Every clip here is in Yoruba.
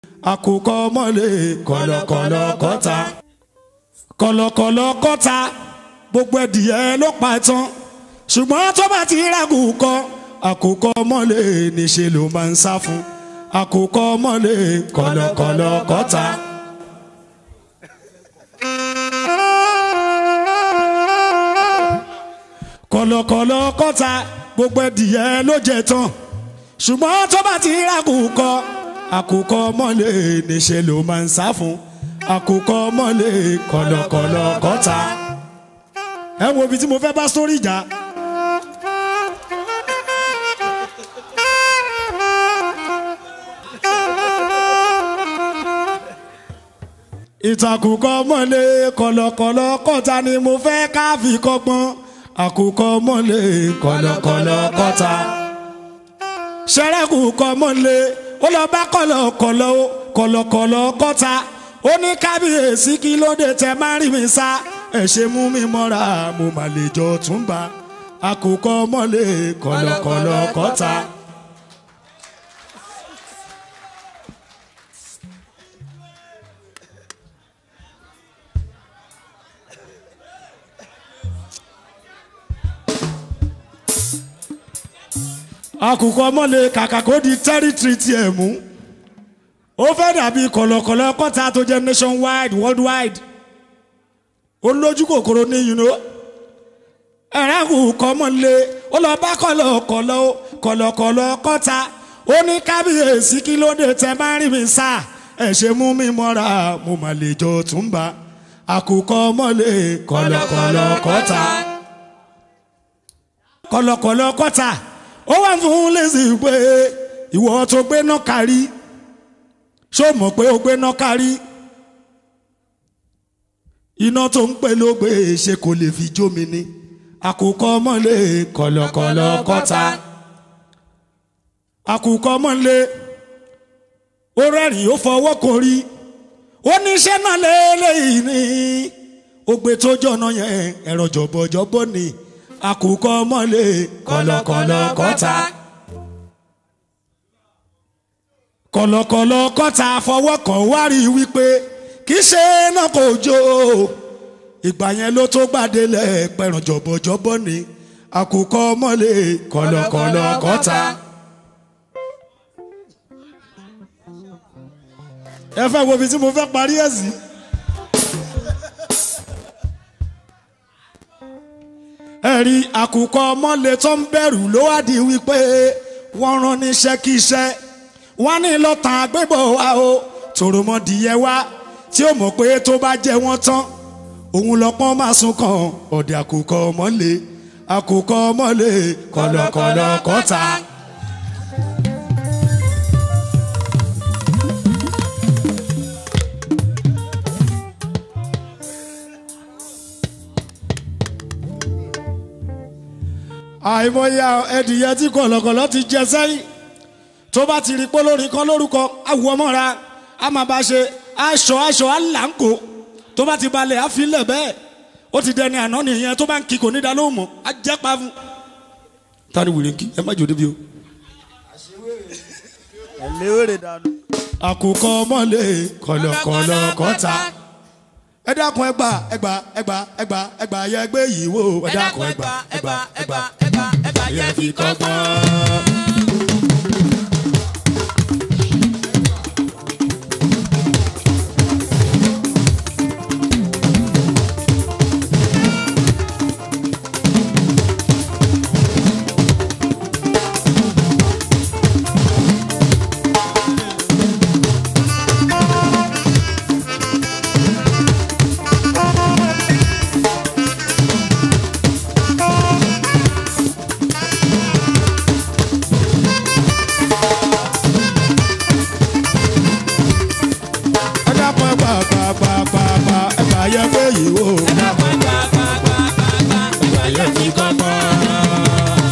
àkùkọ mọ́lẹ̀ kọ̀lọ̀kọ̀lọ̀ kọ́ta kọ̀lọ̀kọ̀lọ̀ kọ́ta gbogbo ẹ̀dìyẹ ló pa tán ṣùgbọ́n tó bá ti rágù kọ àkùkọ mọ́lẹ̀ níṣẹ́ ló máa ń sá fún àkùkọ mọ́lẹ̀ kọ̀lọ̀kọ̀lọ̀ kọ́ta. kọ̀lọ̀kọ̀lọ̀ kọ́ta gbogbo ẹ̀dìyẹ ló jẹ tán ṣùgbọ́n tó bá ti rágù kọ àkùkọ mọ́lẹ̀ níṣẹ́ ló máa ń sá fún àkùkọ mọ́lẹ̀ kọ̀lọ̀kọ̀lọ̀ kọ́ta. ẹ wo ibi tí mo fẹ́ bá sórí ìjà. ìtàkùkọ mọ́lẹ̀ kọ̀lọ̀kọ̀lọ̀ kọ́ta ni mo fẹ́ ká fi kọ́gbọ́n àkùkọ mọ́lẹ̀ kọ̀lọ̀kọ̀lọ̀ kọ́ta. ṣẹ́rẹ́kù kọ́ mọ́lẹ̀ ó lọ bá kọ̀lọ̀kọ̀lọ̀ kọ̀lọ̀kọ̀lọ̀ kọ́ta ó ní kábíyèsí kí ló dé tẹ má rí mi sá ẹ ṣe mú mi mọ́ra mo mà lè jọ tún bá àkùkọ mọ́lẹ̀ kọ̀lọ̀kọ̀lọ̀ kọ́ta. àkùkọ mọ́lẹ̀ kàkà kó di tẹ́rìtìrì tiẹ̀ mú ó fẹ́ dàbí kọ̀lọ̀kọ̀lọ̀ kọ́ta tó jẹ́ nationwide worldwide ó lójú kòkòrò ní yìnyín ẹ̀rẹ́ àkùkọ mọ́lẹ̀ ó lọ bá kọ̀lọ̀kọ̀lọ̀ kọ̀lọ̀kọ̀lọ̀ kọ́ta ó ní kábíyèsí kí ló dé tẹ bá rí mi sá ẹ̀ ṣe mú mi mọ́ra mo mà lè jọ tún bá àkùkọ mọ́lẹ̀ kọ̀lọ̀kọ̀lọ̀ kọ́ta kọ̀lọ̀kọ̀lọ̀ kọ́ta ó wà fún lẹ́sìn pé ìwọ tó gbé náà kárí ṣó mọ̀ pé ó gbé náà kárí iná tó ń pè ló gbé ṣe kò lè fi jó mi ní àkùkọ mọ́lẹ̀ kọ̀lọ̀kọ̀lọ̀ kọ́ta àkùkọ mọ́lẹ̀ ó rẹ́rìn ó fọwọ́ kan rí ó ní iṣẹ́ náà lélẹ́yìn ní ògbé tó jọ̀nà yẹn ẹ̀rọ jọ̀bọ̀jọ̀bọ̀ ni àkùkọ mọ́lẹ̀ kọ̀lọ̀kọ̀lọ̀ kọ́ta. kọ̀lọ̀kọ̀lọ̀ kọ́ta fọwọ́ kan wá rí wípé kì í ṣe náà kò jó ìgbà yẹn ló tó gbàdélẹ̀ pẹ̀rùn jọ̀bọ̀jọ̀bọ̀ ni àkùkọ mọ́lẹ̀ kọ̀lọ̀kọ̀lọ̀ kọ́ta. ẹ fẹ́ wo ibi tí mo fẹ́ parí ẹ̀ sí. ẹ̀rí àkùkọ mọ́lẹ̀ tó ń bẹ̀rù ló wá di wípé wọ́n rán níṣẹ́ kí iṣẹ́ wọ́n ní lọ́tàn àgbébọ̀ wa o tòròmọdìyẹ wa tí ó mọ̀ pé tó bá jẹ́ wọ́n tán òun lọ́pọ́n máa sún kan ọ̀dẹ̀ àkùkọ mọ́lẹ̀ àkùkọ mọ́lẹ̀ kọ̀lọ̀kọ̀lọ̀ kọ́ta. àìmọye ẹdìyẹ tí kọ̀lọ̀kọ̀lọ̀ ti jẹ sẹ́yìn tó bá ti rí pólórin kan lórúkọ awùwọ́ mọ́ra a máa bá ṣe aṣọ aṣọ aláǹkó tó bá ti balẹ̀ á fi lẹ̀ bẹ́ẹ̀ ó ti dẹni àná nìyẹn tó bá ń kí kò ní da lóhùn mọ́ á jẹ́ pa fún. tani wìrì ń kí ẹ má jò débi o. ẹ léwèrè dànù. àkùkọ mọ́lẹ̀ kọ̀lọ̀kọ̀lọ̀ kọ́ta ẹ dákun ẹgbà ẹgbà ẹgbà ẹgbà ẹgbà yẹ gbé yìí wò ẹ dákun ẹgbà ẹgbà ẹgbà ẹgbà yẹ fi kọ́gbọ́n. ẹ dákun ẹgbà ẹgbà ẹgbà ẹgbà ẹgbà ẹgbà yẹ gbé yìí wò ẹgbà yẹ fi kọ́gbọ́n.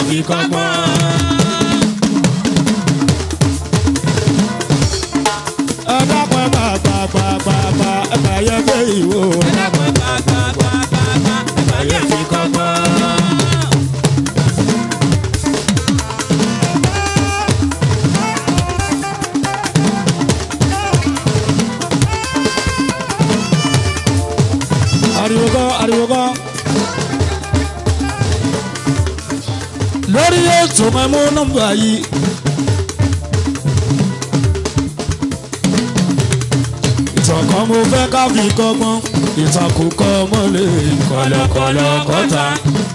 fi kọ́gbọ́n. ẹ dákun ẹ bá gbà gbà gbà gbà ẹ bá yẹ pé ìwò. ẹ dákun ẹ bá gbà gbà gbà gbà ẹ bá yẹ fi kọ́gbọ́n. ariwo gan ariwo gan. lórí ètò mẹ́mú nọ́mbà yìí. ìtàn kan mo fẹ́ ká fi kọ́gbọ́n ìtàn kò kọ́ mọ́lẹ̀ kọ̀lọ̀kọ̀lọ̀ kọ́ta.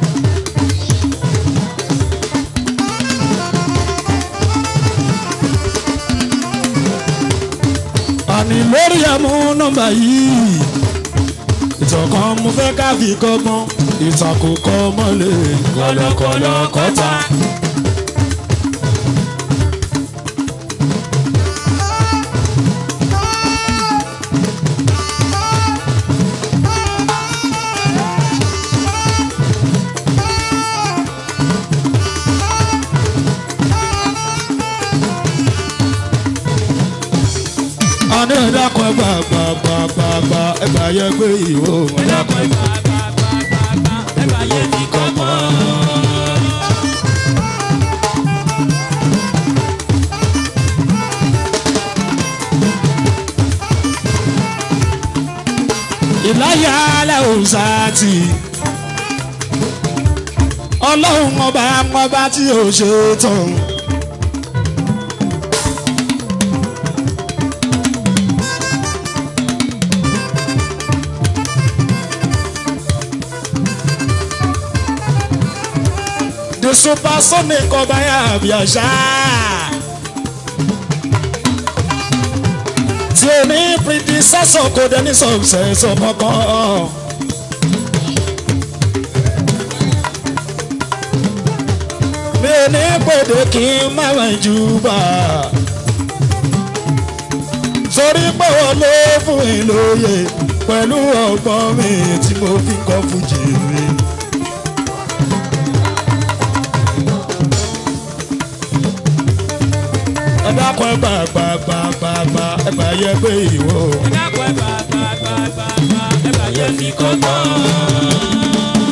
àní lórí ẹ̀mú nọ́mbà yìí ìtàn kan mo fẹ́ ká fi kọ́gbọ́n ìtàn kò kọ́ mọ́lẹ̀ kọ̀lọ̀kọ̀lọ̀ kọ́ta. àní ẹ̀dàkùn ẹgbà gbà gbà gbà gbà ẹgbà yẹ pé ìwò ẹ̀dàkùn ẹgbà gbà gbà gbà gbà ẹgbà yẹ fi kọ́gbọ́n. ìláyà alẹ́ òòsàtì ọlọ́run ọba ọba tí ò ṣe tán. the supersonic ọba yà bí àṣà. tí o ní predecessor kò dé ní successor kankan. mi ò ní pèdè kí n má wẹ̀ jù bá. torí pé wọ́n ló fún mi lóye pẹ̀lú ọgbọ́n mi tí mo fi kọ́ fújì mi. ẹ dákun ẹ gbà gbà gbà gbà gbà ẹ gbà yẹ pé ìwọ. ẹ dákun ẹ gbà gbà gbà gbà gbà ẹ gbà yẹ fi kọ́gbọ́n.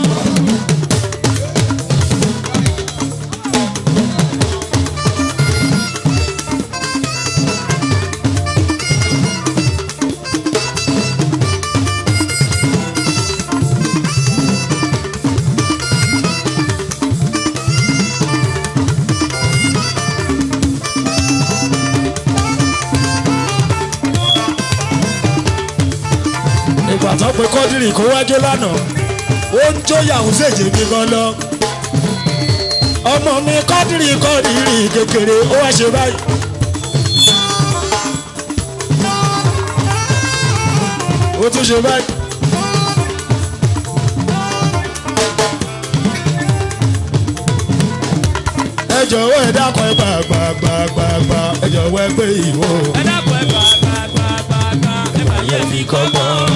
ìgbà tó pe kọ́dírì kó wájú lánàá ó ń jó yàwó séje mi gan lọ ọmọ mi kọ́dírì kọ́dírì kékeré ó wá ṣe báyìí. ó tún ṣe báyìí. ẹ jọ̀wọ́ ẹ dákun ẹ gbà gbà gbà gbà gbà ẹ jọ̀wọ́ ẹ gbé ìwò. ẹ dákun ẹ gbà gbà gbà gbà gbà ẹ bá yẹ fi kọ́gbọ́n.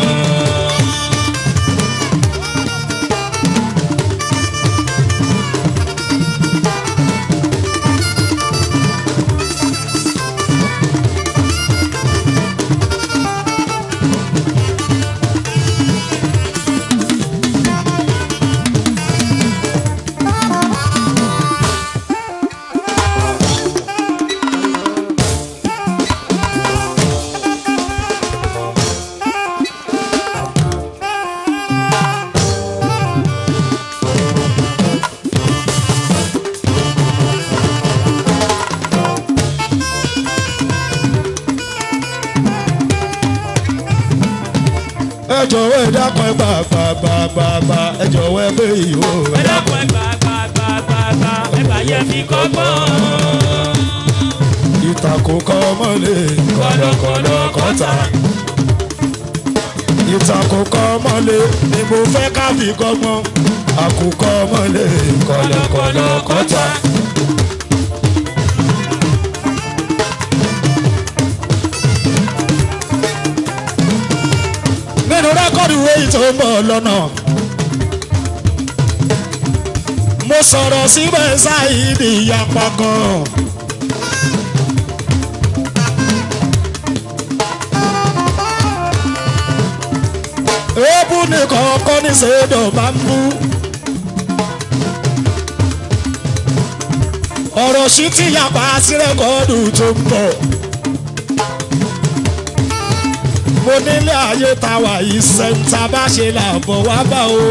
ẹ jọ̀wọ́ ẹ dákun ẹ gbà gbà gbà gbà gbà ẹ jọ̀wọ́ ẹ gbé ìwò. ẹ dákun ẹ gbà gbà gbà gbà gbà ẹ bá yẹ fi kọ́gbọ́n. ìtàkùn kọ́ mọ́lẹ̀ kọ̀lọ̀kọ̀lọ̀ kọ́ta. ìtàkùn kọ́ mọ́lẹ̀ ni mo fẹ́ ká fi kọ́gbọ́n. àkùkọ mọ́lẹ̀ kọ̀lọ̀kọ̀lọ̀ kọ́ta. nínú rẹ́kọ̀dì wo èyí tó ń bọ̀ lọ́nà. mo sọ̀rọ̀ síbẹ̀ ṣáìdì ìyapa kan. èébú nìkan kọ́ ní sèédọ̀ máa ń bú. ọ̀rọ̀ sí ti yapa sí rẹ́kọ̀ọ́dù tó ń bọ̀. mo nílé ayé táwa yìí sẹ́ńtà bá ṣe làbọ̀ wá bá o.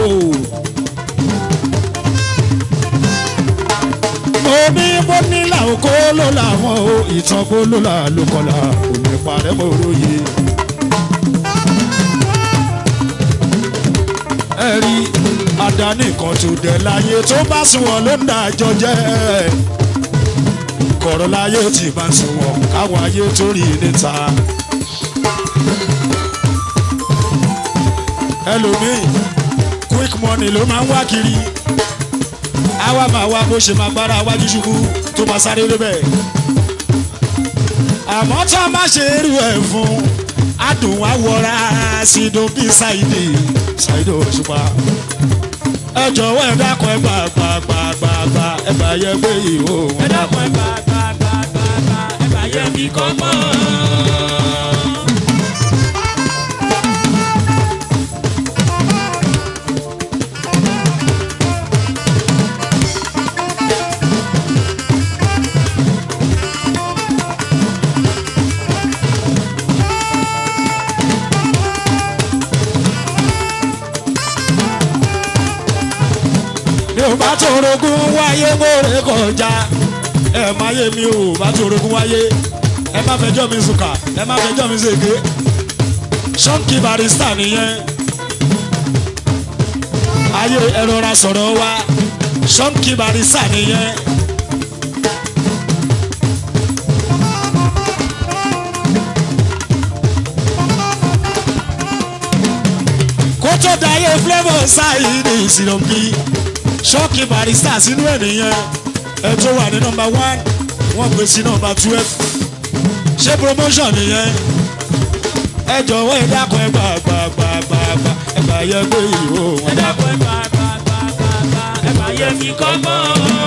mo ní mo nílà oko ló làwọn o ìtàn bó ló là ló kọlà òní parẹ́ mo róye. ẹ rí àdáni kan tó dẹ̀ láyé tó bá sùn wọn ló ń dájọ́ jẹ́ kọ̀rọ̀ láyé tí bá ń sùn wọn káwọn ayé tó rí níta. ẹlòmíì quick money ló máa ń wá kiri àwa máa wá bó ṣe máa gbára wájú ṣubú tó máa sáré lébẹ̀. àmọ́ tá a má ṣe irú ẹ̀ fún adùn wa wọra sídùn bíi ṣáìdì ṣáìdì òṣùpá. ẹ jọ̀wọ́ ẹ dákun ẹ gbà gbà gbà gbà gbà ẹ bá yẹ gbé ìhó wọn. ẹ dákun ẹ gbà gbà gbà gbà gbà ẹ bá yẹ mi kọ́ mọ́. mi ò bá torogún wáyé mórè kọjá ẹ má yé mi ò bá torogún wáyé ẹ má fẹjọ́ mi sùkà ẹ má fẹjọ́ mi ṣèké ṣọ́ǹkì barista nìyẹn ayé ẹ rọra sọ̀rọ̀ wa ṣọ́ǹkì barista nìyẹn. kó tó dayé flavour ṣáìdì ìsìlọ̀kì ṣọ́ọ̀kì barista sínú ẹ̀ nìyẹn ẹ tó wà ní nọmba one wọ́n gbé sí nọmba twelve ṣé promotion nìyẹn ẹ jọ̀wọ́ ẹ dákun ẹ gbà gbà gbà gbà gbà ẹ gbà yẹ pé ìhó ẹ wọn dá. dákun ẹ gbà gbà gbà gbà gbà ẹ bá yẹ mi kọ́ mọ́.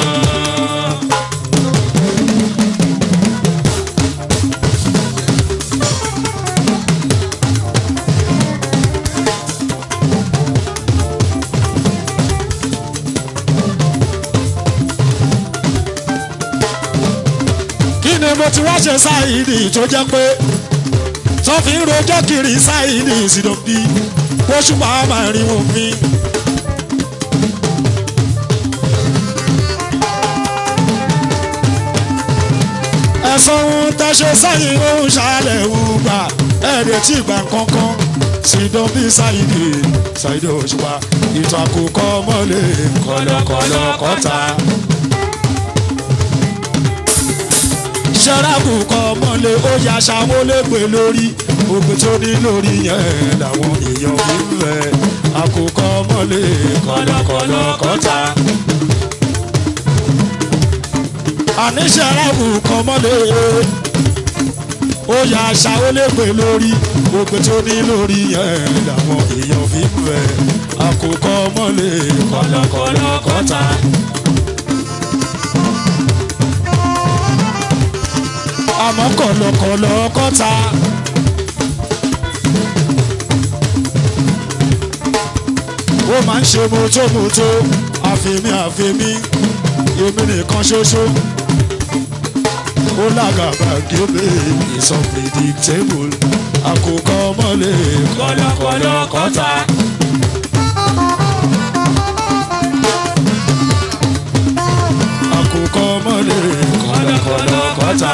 kí ni mo ti wá ṣe ṣáìdì tó jẹ́ pé tó fi ń rojọ́ kiri ṣáìdì ìsìdọ̀bí oṣù máa máa rí wọn mi. ẹ̀sán ohun tẹ́ ṣe sẹ́yìn ohun ṣàlẹ̀ ń gbà ẹ̀ẹ́dẹ̀ tí ìgbà kankan ìsìdọ̀bí ṣáìdì ṣáìdì òṣùpá ìtàn àkókò mọ́lẹ̀ kọ̀lọ̀kọ̀lọ̀ kọ́ta. ṣẹ́ráàbù kọ́ mọ́lẹ̀ ó ya ṣàwọn olóògbé lórí ogun tó ní lórí yẹn làwọn èèyàn fi ń fẹ́ àkókò mọ́lẹ̀ kọ̀lọ̀kọ̀lọ̀ kọ́ta. àní ṣẹ́ráàbù kọ́ mọ́lẹ̀ ó ya ṣàwọn olóògbé lórí ogun tó ní lórí yẹn làwọn èèyàn fi ń fẹ́ àkókò mọ́lẹ̀ kọ̀lọ̀kọ̀lọ̀ kọ́ta. àmọ́ kọ̀lọ̀kọ̀lọ̀ kọ́ta. ó máa ń ṣe mọ́tòmọ́tò àfẹ́mí àfẹ́mí èmi nìkan ṣoṣo. ó lágàbà gébé is unpredictable àkókò mọ́lẹ̀ kọ̀lọ̀kọ̀lọ̀ kọ́ta. àkókò mọ́lẹ̀ kọ̀lọ̀kọ̀lọ̀ kọ́ta.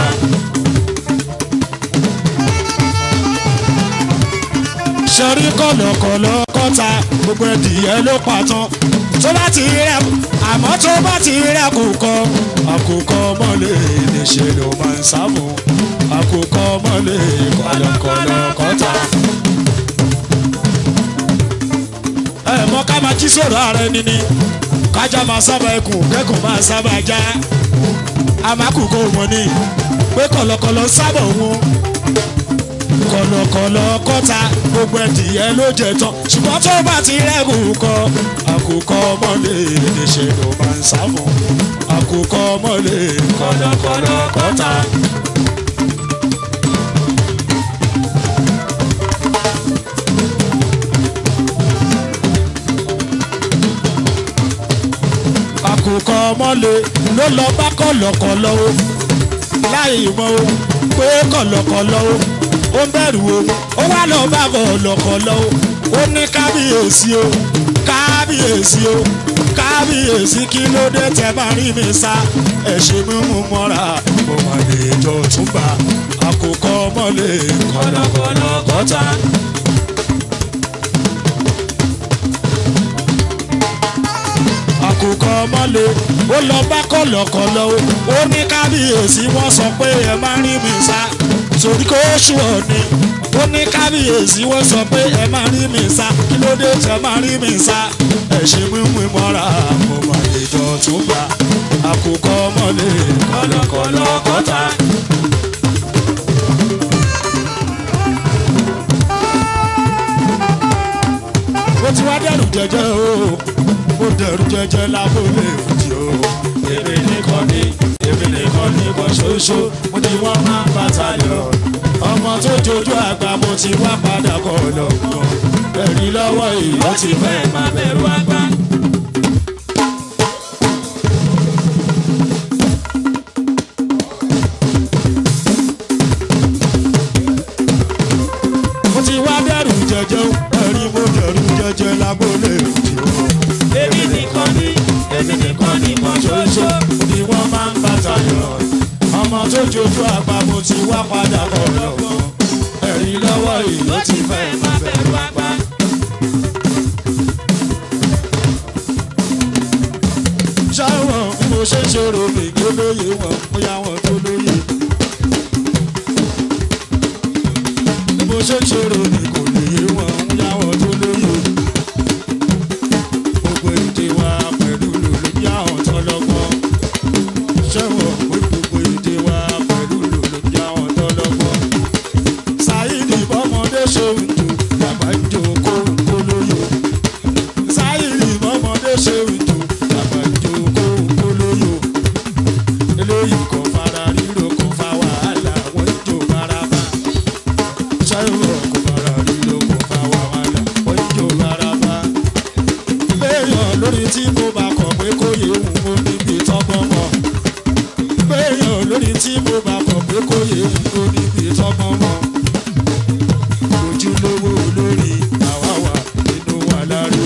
sọrí kọ̀lọ̀kọ̀lọ̀ kọ́ta gbogbo ẹ̀dìyẹ ló pàtàn tó bá ti rẹ̀ àmọ́ tó bá ti rẹ̀ kò kọ́ àkókò mọ́lẹ̀ níṣẹ́ ló máa ń sáfù àkókò mọ́lẹ̀ kọ̀lọ̀kọ̀lọ̀ kọ́ta. ẹ mọ ká máa jí sọ̀rọ̀ ààrẹ nínú kájà máa sábà ẹkùn kẹ́kùn máa sábà já amákùkọ wọn ni pé kọ̀lọ̀kọ̀lọ̀ sábà wọn kọ̀lọ̀kọ̀lọ̀ kọ́ta gbogbo ẹ̀dìyẹ ló jẹ tán ṣùgbọ́n tó bá ti rẹ́gùn kọ àkùkọ mọ́lẹ̀ níṣẹ́ ló máa ń sá fún àkùkọ mọ́lẹ̀ kọ̀lọ̀kọ̀lọ̀ kọ́ta. àkùkọ mọ́lẹ̀ ló lọ bá kọ̀lọ̀kọ̀lọ̀ o láì mọ̀ o pé kọ̀lọ̀kọ̀lọ̀ o ó ń bẹ̀rù o ó wá lọ bá kọ̀lọ̀kọ̀lọ̀ o ó ní kábíyèsí o kábíyèsí o kábíyèsí kí ló dé tẹ bá rí mi sá ẹ ṣe mímú mọ́ra mo mà lè jọ túbà àkùkọ mọ́lẹ̀ kọ̀lọ̀kọ̀lọ̀ kọ́ta. àkùkọ mọ́lẹ̀ ó lọ bá kọ̀lọ̀kọ̀lọ̀ o ó ní kábíyèsí wọ́n sọ pé ẹ má rí mi sá torí kó ṣùọ́ ni ó ní kábíyèsí wọ́n sọ pé ẹ má rí mi sá kí ló dé tẹ má rí mi sá ẹ ṣe mímú mọ́ra mo mà lè jọ tún gbà àkùkọ mọ́lẹ̀ kọ̀lọ̀kọ̀lọ̀ kọ́ta. ó ti wá dẹrù jẹjẹ o ó dẹrù jẹjẹ lábúlé òjì o. èmi nìkan ní èmi nìkan ní kan ṣoṣo mo ti wọ́n máa ń bàtà yọ. ọmọ tó jojú àgbà mo ti wá padà kọ́ lọ́gbọ̀n. ẹ̀rí lọ́wọ́ ìyá ti fẹ́ máa bẹ̀rù àgbà. mo ti wá dẹrù jẹjẹ o ẹ̀rí mo dẹrù jẹjẹ lábúlé òjì o. èmi nìkan ní èmi nìkan ní kan ṣoṣo. ni wọ́n máa ń bàtà yọ. ọmọ tó jojú àgbà mo ti wá padà kọ̀ lọ́gbọ̀n. ẹ̀rí lọ́wọ́ ìlú ó ti fẹ́ máa bẹ̀rù àgbà. ṣáwọn bí mo ṣe ń ṣòro mi kí ó lóye wọn bóyá wọn tó lóye. bí mo ṣe ń ṣòro mi kò lè yé wọn bóyá wọn tó lóye. gbogbo èdè wa pẹ̀lú lòlò bí àwọn tó lọ́gbọ́n. ṣẹ́wọ̀n pé gbogbo èdè wa pẹ̀lú lòlò bí àwọn tó lọ́gbọ́n. sáyidì bọ́mọdé ṣe ń jò bàbá ń jò kó kó lóye. sáyidì bọ́mọdé ṣe ń jò bàbá ń jò kó kó lóye. eléyìí kò fara ríro kò fa wàhálà wọ́n ń jò baraba. ṣẹ́wọ̀n kò fara ríro kò fa wàhálà wọ́n ń jò baraba. béèyàn lórí tí mo bá kọ̀ pé kó yé wù mo níbi tọ́gbọ́n mọ́. béèyàn lórí tí mo bá kọ̀ pé kó yé wù mo níbi tọ́gbọ́n mọ́. ojúlówó olórí àwa wà nínú wa láre.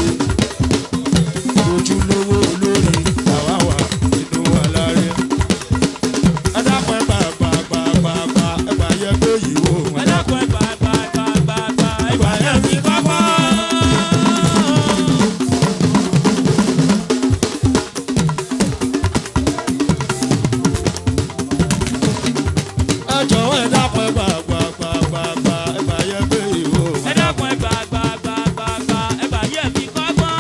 ojúlówó olórí àwa wà nínú wa láre. ẹ dákun ẹ gbà gbà gbà gbà gbà ẹ gbà yẹ pé yìí wò ẹ wọn. dákun ẹ gbà gbà gbà gbà gbà ẹ gbà yẹn fi kọ́kọ́. ẹ jọ̀wọ́ ẹ dákun ẹ gbà gbà gbà gbà gbà ẹ gbà yẹ pé yìí wò wọn. ẹ dákun ẹ gbà gbà gbà gbà gbà ẹ gbà yẹn fi kọ́kọ́.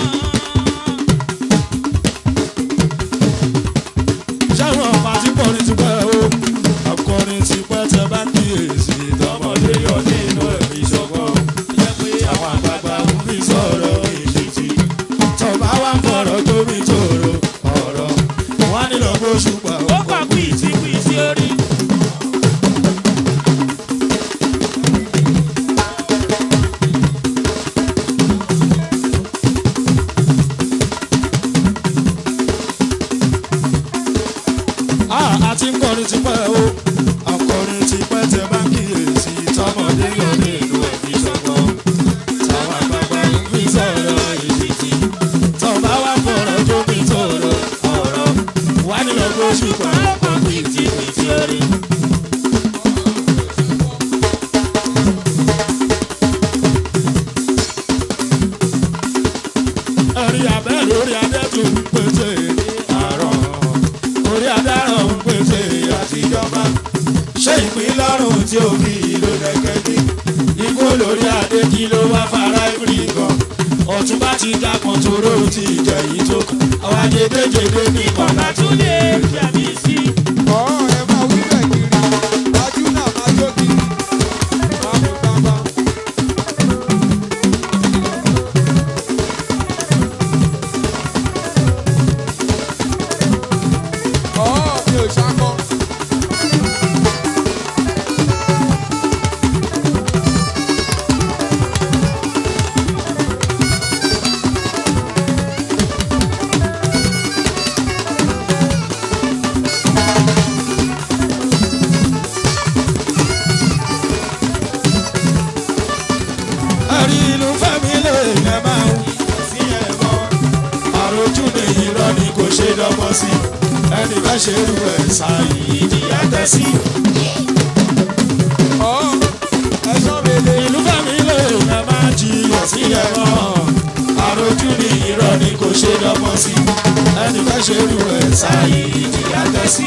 ṣáwọn ọba tí kọrin ti pẹ́ o akọrin ti pẹ́ tẹ bá kíyèsí tọmọdé yọ nínú ẹ̀mí ṣọgbọ́n jẹ́ pé àwọn àgbààgbà ń fi sọ̀rọ̀ ìṣètì tọba wa ń fọ̀rọ̀ tómi tòrò ọ̀rọ̀ wọn nílò gbóṣù pa ó kọ̀ kú ìtì kú ìtì orí. àti ń kọrin ti pẹ́ o akọrin ti pẹ́ tẹ bá kíyèsí tọmọdé yọ nínú ẹ̀mí ṣọgbọ́n táwọn àgbààgbà ń fi sọ̀rọ̀ ìṣètì tọba wa ń fọ̀rọ̀ tómi tòrò ọ̀rọ̀ wọn nílò gbóṣù pa ó kọ̀ kú ìtì kú ìtì orí. ẹ̀rí abẹ́ lórí adé tó ń pèsè àrọ̀ orí adárọ̀ ń pèsè àtijọba ṣé ìpín lọ́rùn tí ó fi ìlú lẹ́kẹ́dí ikú lórí adé kí ló wá fara ìbírí gan ọ̀tún bá ti dákan toró ti jẹ̀yìn tó kàn àwọn ajédéjédé ní kọ̀ọ̀nà tó lè Fẹ̀mí sí. ọ̀ọ́ ẹ máa wí bẹ̀ kiri wájú náà máa jó kiri máa mú gbangba. dọ́gbọ́n sí ẹni bá ṣe rú ẹ̀ sáyé ìdíyà tẹ́ sí. ọ̀ ẹ̀sán mele. ìlú fẹ́mi lè ẹ máa jiyàn sílẹ̀ mọ́ àròjù ní irọ́ ni kò ṣe dọ́gbọ́n sí ẹni bá ṣe rú ẹ̀ sáyé ìdíyà tẹ́ sí.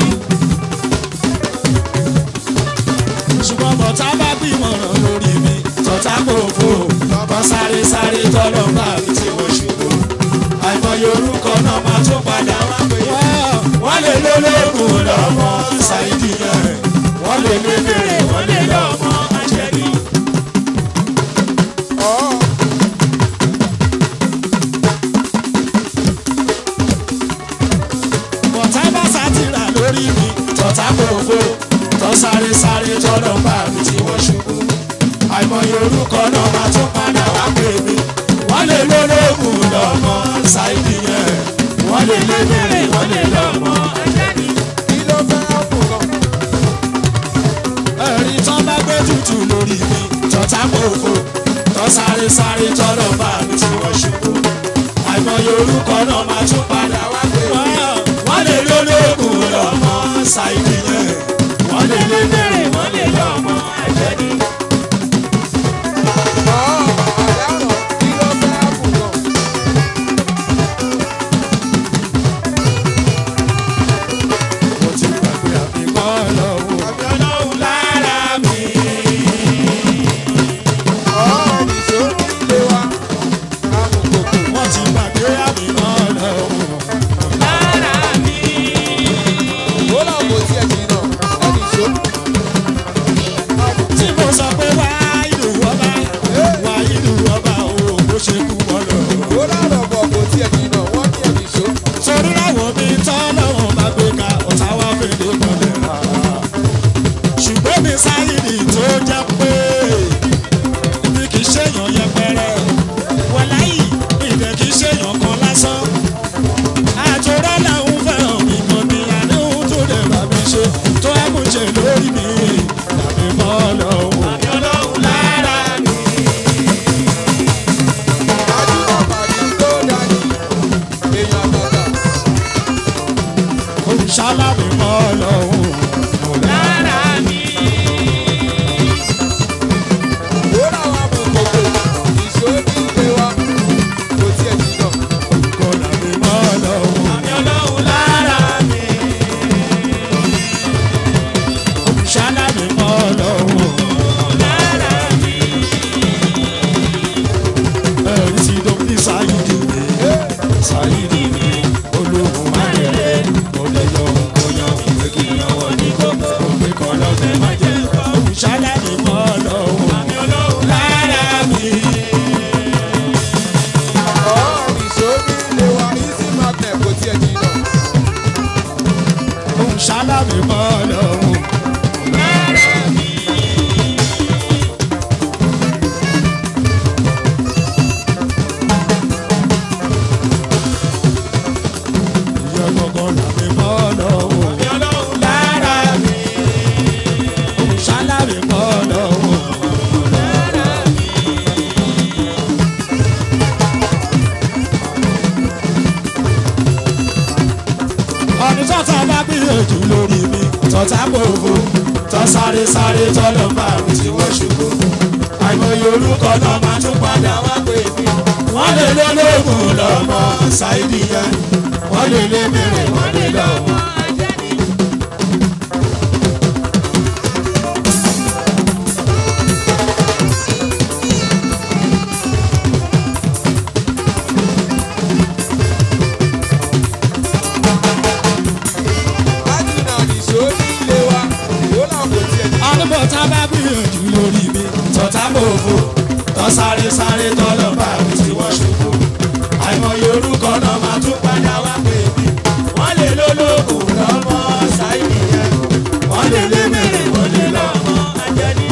ṣùgbọ́n bọ̀tá bá gbìmọ̀ràn lórí mi tọ́tá kò fò kọ́ sáré sáré tọ́lọ́ bá mi tí mo ṣubú àìmọye orúkọ náà máa tún padà wá pé wọ́n lè lólógùn lọ́mọ ṣáìdì yẹn wọ́n lè lé bèrè wọ́n lè lọ́mọ àjẹbí. ọ̀ bọ̀tá bá sátìrà lórí mi tọ́tá kò fò tọ́ sáré sáré tọ́lọ́ bá mi tí mo ṣubú àìmọye orúkọ náà máa tún padà wá pè mí wọ́n lè lólógùn lọ́mọ ṣáìdì yẹn wọ́n lè lé bèrè wọ́n lè lọ́mọ àjẹbí. kí ló fẹ́ fún gan. ẹ̀rí tán bá gbé tutù lórí mi tọ́tà kòkó tọ́ sáré sáré tọ́lọ̀ bá mi tí wọ́n ṣubú àìmọye orúkọ náà máa tún padà wá pé wọ́n lè lólógùn lọ́mọ ṣáìdì yẹn wọ́n lè lé bèrè wọ́n lè lọ́mọ àjẹbí. ọ̀ àdáràn kí ló fẹ́ fún gan. mo ti gbàgbé àbíkọ́ lọ́wọ́ ọlọ́run lára mi. ọ̀ nìṣó nílé wa. amukoko. wọ́n ti gbàgbé àbíkọ́ lọ́wọ́ lára mi. ó là kò tiẹ̀ jìnnà. ẹ̀ nìṣó. tí mo sọ pé wá ìlú ọba wá ìlú ọba o bó ṣe kú wọn lọ. ó lárọ̀ bọ̀ kò tiẹ̀ jìnnà. wọ́n ní ẹ̀ nìṣó. torí láwọn mi tọ́ lọ́wọ́ bá gbé ka ọ̀tá wá fèdè kọlẹ̀ rà. ṣùgbọ́n mi sáyìnì tó jẹ́ pé mi kì í ṣèyàn yẹpẹrẹ wọláyì ìdẹ kì í ṣèyàn kan lásán. àjọrọ̀ làwọn fẹ́ràn mi kan ní àdéhùn tó lè bá mi ṣe tó ẹ̀kúnṣe lórí mi tàbí mọ́ lọ́wọ́. àbí ọlọ́run lára mi. ajúmọ̀ pàdé tó dání. èèyàn àtàtà. olùṣàlàbí mọ́ lọ́wọ́. lára mi. ó làwọn amukoko. nìṣó nílé wa. kò tiẹ̀ jìnnà. kọ́lá mi mọ́ lọ́wọ́. àbí ọlọ́run lára mi. olùṣàlàbí mọ́ lọ́wọ́. lára mi. ẹ̀rí tí dókítà sáyidì mi. sáyidì mi. olóhùn máyẹ̀lẹ́. olè lọ kóyan ìwé kí ìyàwó ní kókó. òwe kan lọ́fẹ̀ẹ́ má jẹ́ kọ́. olùṣàlàbí mọ́ lọ́wọ́. àbí ọlọ́run lára mi. ọ̀ nìṣó nílé wa. easy magnet kò tiẹ̀ jìnnà. òun ṣáláàmì mọ́ lọ́wọ́. ìyá gbọ̀ngàn làmì mọ́ lọ́wọ́. lára mi. òun ṣáláàmì mọ́ lọ́wọ́. ọdún tọ́ta bá gbìyànjú lórí mi tọ́ta gbòòfò tọ́ sáré sáré tọ́lọ́ bá mi tí wọ́n ṣubú àìmọye orúkọ náà máa tún padà wá pé mi wọ́n lè lólógùn lọ́mọ ṣáìdì yẹn wọ́n lè lé mèrè wọ́n lè lọ́mọ àjẹbí. ajúnà nìṣó nílé wa. ó làwọn kò tiẹ̀ jìnnà. àdúgbò tá a bá gbìyànjú lórí mi tọ́ta gbòòfò tọ́ sáré sáré tọ́lọ́ bá mi tí wọ́n ṣubú àìmọye orúkọ náà máa tún padà wá pé mi wọ́n lè lólógùn lọ́mọ ṣáìdì yẹn wọ́n lè lé mèrè wọ́n lè lọ́mọ ajẹ́ni.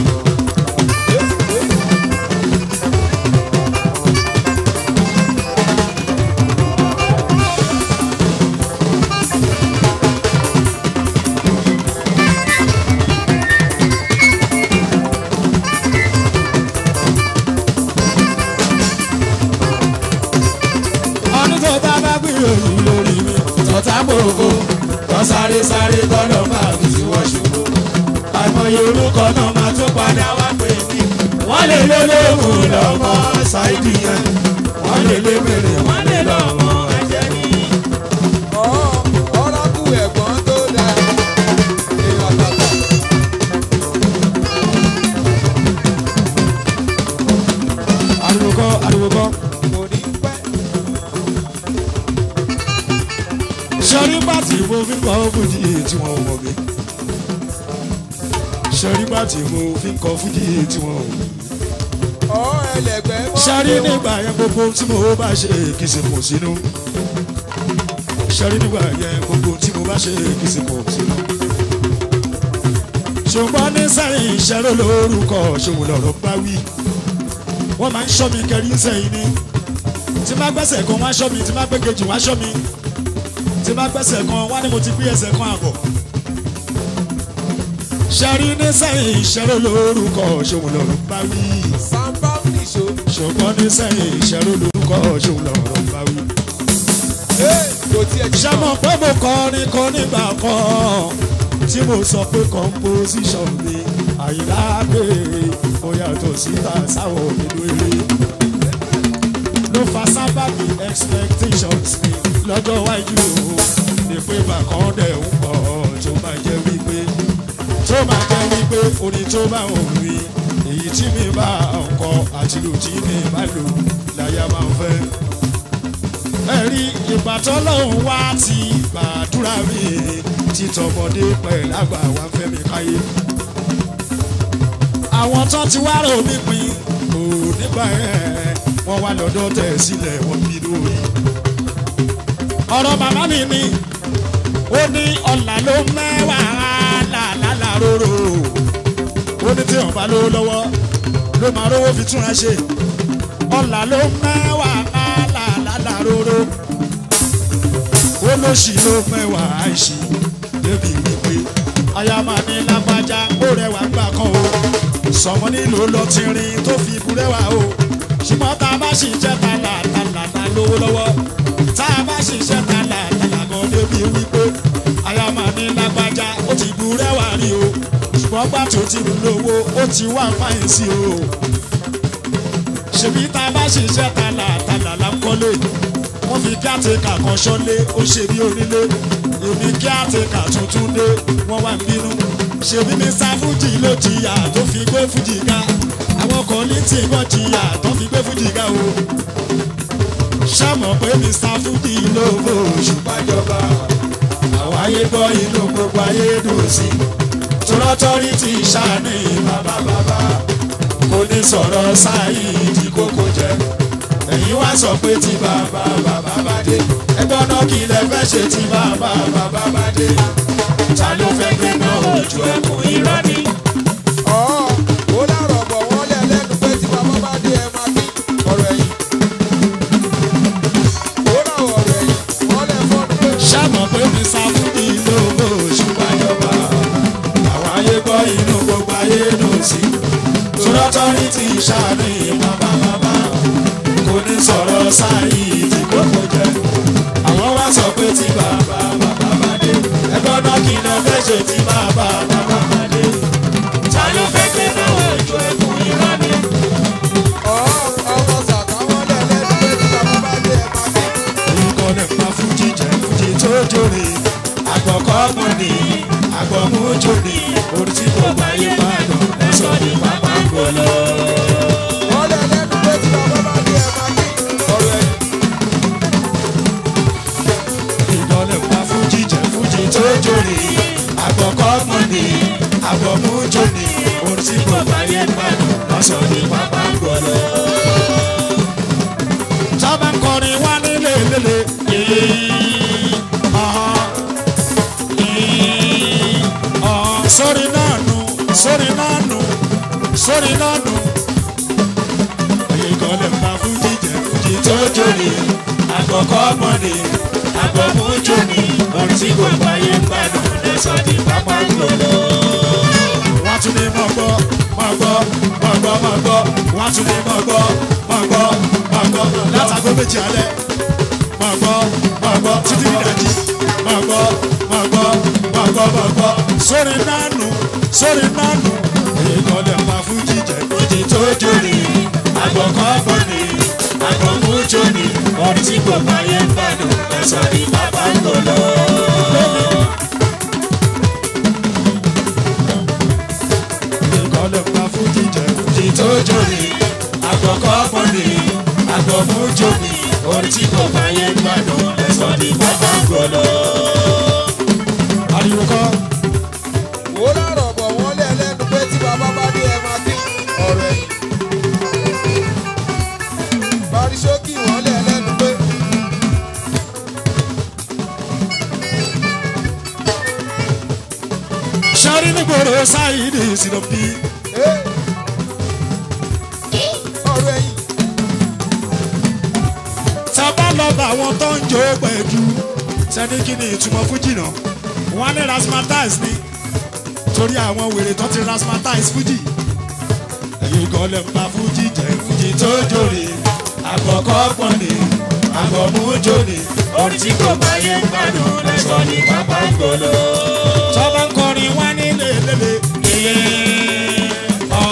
orúkọ náà máa tún padà wá pè mí wọ́n lè lé lóhùn lọ́mọ ṣáìdì yẹn wọ́n lè lé mèrè wọ́n lè lọ́mọ àjẹrí. ọ̀rọ̀kù ẹ̀gbọ́n tó dáa èèyàn bàbà ariwo kọ́ ariwo kọ́. kò ní pẹ́ sọrí bàtì mo fi kọ́ fújì tí wọ́n wọ̀ mí. sọrí bàtì mo fi kọ́ fújì tí wọ́n wọ̀ mí. ọ̀ ẹlẹ́gbẹ́ mọ́ sọrí nígbà yẹn gbogbo tí mo bá ṣe kì í ṣe kò sínú. sọrí nígbà yẹn gbogbo tí mo bá ṣe kì í ṣe kò sínú. ṣùgbọ́n ní sẹ́yìn ìṣẹ́rò lórúkọ ṣòwò lọ́rọ̀ bá wí. wọ́n máa ń ṣọ́ mi kẹrí sẹ́yìn ni. tí má gbẹ́sẹ̀ kan wá ṣọ́ mi tí má gbé kejì wá ṣọ́ mi tí bá gbẹ́sẹ̀ kan wá ní mo ti gbé ẹsẹ̀ kan àbọ̀. ṣẹ́rí ní sẹ́yìn ìṣẹ́rò lórúkọ ṣòwò lọ́rọ̀ bá wí. sàmbá nìṣó ṣùgbọ́n ní sẹ́yìn ìṣẹ́rò lórúkọ ṣòwò lọ́rọ̀ bá wí. ee kò tiẹ̀ jí ṣé mo pé mo kọrin kan nígbà kan tí mo sọ pé composition mi àyíká pé mo yàtọ̀ síta sáwọn nínú eré ló fa sábàbí expectations mi lọ́jọ́ iwájú o ní pé bàkan dẹ̀ ń pọ̀ tó máa jẹ́ wípé tó máa jẹ́ wípé orin tó bá òun rí èyí tí mi bá ń kọ àti lò tí mi bá lò láyà máa ń fẹ́ ẹ̀rí ìbátan lòun wá ti gbàdúrà mi títọmọdé pẹ̀lú àgbà wa fẹ́ mi káyé. àwọn tó ti wá rò mí pin kò nígbà yẹn wọ́n wá lọ́dọ̀ tẹ̀ sílẹ̀ wọ́n bí lórí. ọ̀rọ̀ màmá mi ni ó ní ọ̀là ló mẹ́wàá làlálà róró ó ní tí wọ́n bá lówó lọ́wọ́ ló máa rówó fi túnra ṣe ọ̀là ló mẹ́wàá làlálà róró ó lóṣì ló mẹ́wàá àìṣe débi wípé aya máa ní lágbájá ó rẹwà gbà kan o sọmọ nílò lọ tìrín tó fi burẹ́wà o ṣùgbọ́n tá a bá sì jẹ́ tààlà tààlà ta lówó lọ́wọ́ tá a bá sì jẹ́ tààlà tààlà kan débi wípé aya máa ní lágbájá ó ti burẹ́wà rí o ṣùgbọ́n gbà tó ti lówó ó ti wá fáyín sí o ṣèbí tá a bá sì jẹ́ tààlà tààlà là ń kọ́lé wọ́n fi kí àtẹ̀kà kan ṣọ́lé ó ṣe bí onílé èmi kí àtẹ̀kà tuntun dé wọ́n wá ń bínú ṣèbí mr fuji ló jìyà tó fi gbé fuji ga àwọn kan ní tí wọ́n jìyà tó fi gbé fuji ga o ṣàmọ̀ pé mr fuji ló bó ṣùgbọ́n jọba àwọn ayé gbọ́ inú gbogbo ayé dùn sí tọ́lọ́tọ́rí ti ṣàní bàbá bàbá kò ní sọ̀rọ̀ sáyé ìdí kókó jẹ́ ẹ̀yin wá sọ pé tí bàbá bàbá bá dé ẹgbọ́n náà kí lẹ fẹ́ ṣe tí bàbá bàbá bá dé ta ló fẹ́ gbé náà ojú ẹkùn irọ́ ni. ọ̀ ó dàrọ̀ bọ̀ wọ́n lẹ̀ lẹ́nu pé tí bàbá bá dé ẹ máa kí ọ̀rọ̀ ẹ̀yìn ó dàrọ̀ ọ̀rọ̀ ẹ̀yìn wọ́n lẹ̀ fọ́nù pé ṣàmọ̀ pé mi sáfúdì lówó ṣùgbọ́n jọba àwọn ayé gbọ́ inú gbogbo ayé dùn sí tọ́lọ́tọ́rí ti ṣàní bàbá bàbá kò ní sọ̀rọ̀ sáyé tí kókó jẹ́ àwọn wá sọ pé tí bàbá bàbá bá dé ẹgbọ́n náà kí lọ fẹ́ ṣe tí bàbá bàbá bá dé ta ló fẹ́ gbé náà ojú ẹkùn irọ́ ni. ọ̀ ọmọ sàtà wọ́n lẹ̀ lẹ́nu pé tí bàbá bá dé ẹ máa kí orúkọ lè pa fújì jẹ fújì tó jóre àgbọ̀kọ́ mọ̀ ní àgbọ̀mújò ní orí tí kò bá yé pàdán ẹ̀sọ́ ní pápá gbolo. wọ́n lẹ̀ lẹ́nu pé tí bàbá bá dé ẹ máa kí ọ̀rọ̀ ẹ̀yìn ìdán lè pa fújì jẹ fújì tó jóre àgbọ̀kọ́ mọ̀ ní àgbọ̀mújò ní orí tí kò bá yé pàdán ẹ̀sọ́ ní pápá gbolo. sábà ń kọrin wá nílé lélẹ̀ yìí. sórí náà nù sórí náà nù sórí náà nù. ẹ̀yin kan lè pa fújì jẹ fújì tó jóni àkọ́kọ́ mọ́ni àgbọ̀mú jóni orí tí kò gbáyé gbádùn lẹ́sọ̀ ní pápá gbòòrò. wọ́n tún ní mọ̀ gbọ́ mọ̀ gbọ́ mọ̀ gbọ́ mọ̀ gbọ́ wọ́n tún ní mọ̀ gbọ́ mọ̀ gbọ́ mọ̀ gbọ́ látàgó méjì alẹ́ mọ̀ gbọ́ mọ̀ gbọ́ títí ìdájí mọ̀ gbọ́ mọ̀ gbọ́ mọ̀ gbọ́ mọ̀ gbọ́ sórí nánú sórí nánú ìkọlẹ̀ pa fújì jẹ fújì tó jóni àgbọ̀kọ́ gbọ́ni àgbọ̀mú jóni orin tí kò báyé ń bàdàn ẹ̀sọ́ ní bàbá ń lò lọ. ìkọlẹ̀ pa fújì jẹ fújì tó jóni àgbọ̀kọ́ gbọ́ni àgbọ̀mú jóni orin tí kò báyé ń bàdàn ẹ̀sọ́ ní bàbá ń lò lọ. ariwo kọ́. Wò ó lárọ̀ bọ̀ wọ́n lé ẹlẹ́nu pé tí bàbá bá dé ẹ máa kí ọ̀rọ̀ ẹ̀yìn. Barisókì wọ́n lé ẹlẹ́nu pé sari nígboro sáyidi sílọ́bí "Ẹ́, ọ̀rọ̀ ẹ̀yìn sábà lọ́ba àwọn tó ń jó pẹ̀jú sẹ́ni kí ni ìtumọ̀ fújì náà wọ́n á ní rasmatize ni torí àwọn wèrè tó ti rasmatize fújì ẹ̀yin kan lè pa fújì jẹ́ fújì tó jòrè àkọ́kọ́ pọ̀ ni àgbọ̀mú jòrè orin tí kò bá yé gbádùn lẹ́sọ̀ ní pápá gbòòlò. tọ́ba ń kọrin wá nílé lélẹ̀ iye ọ̀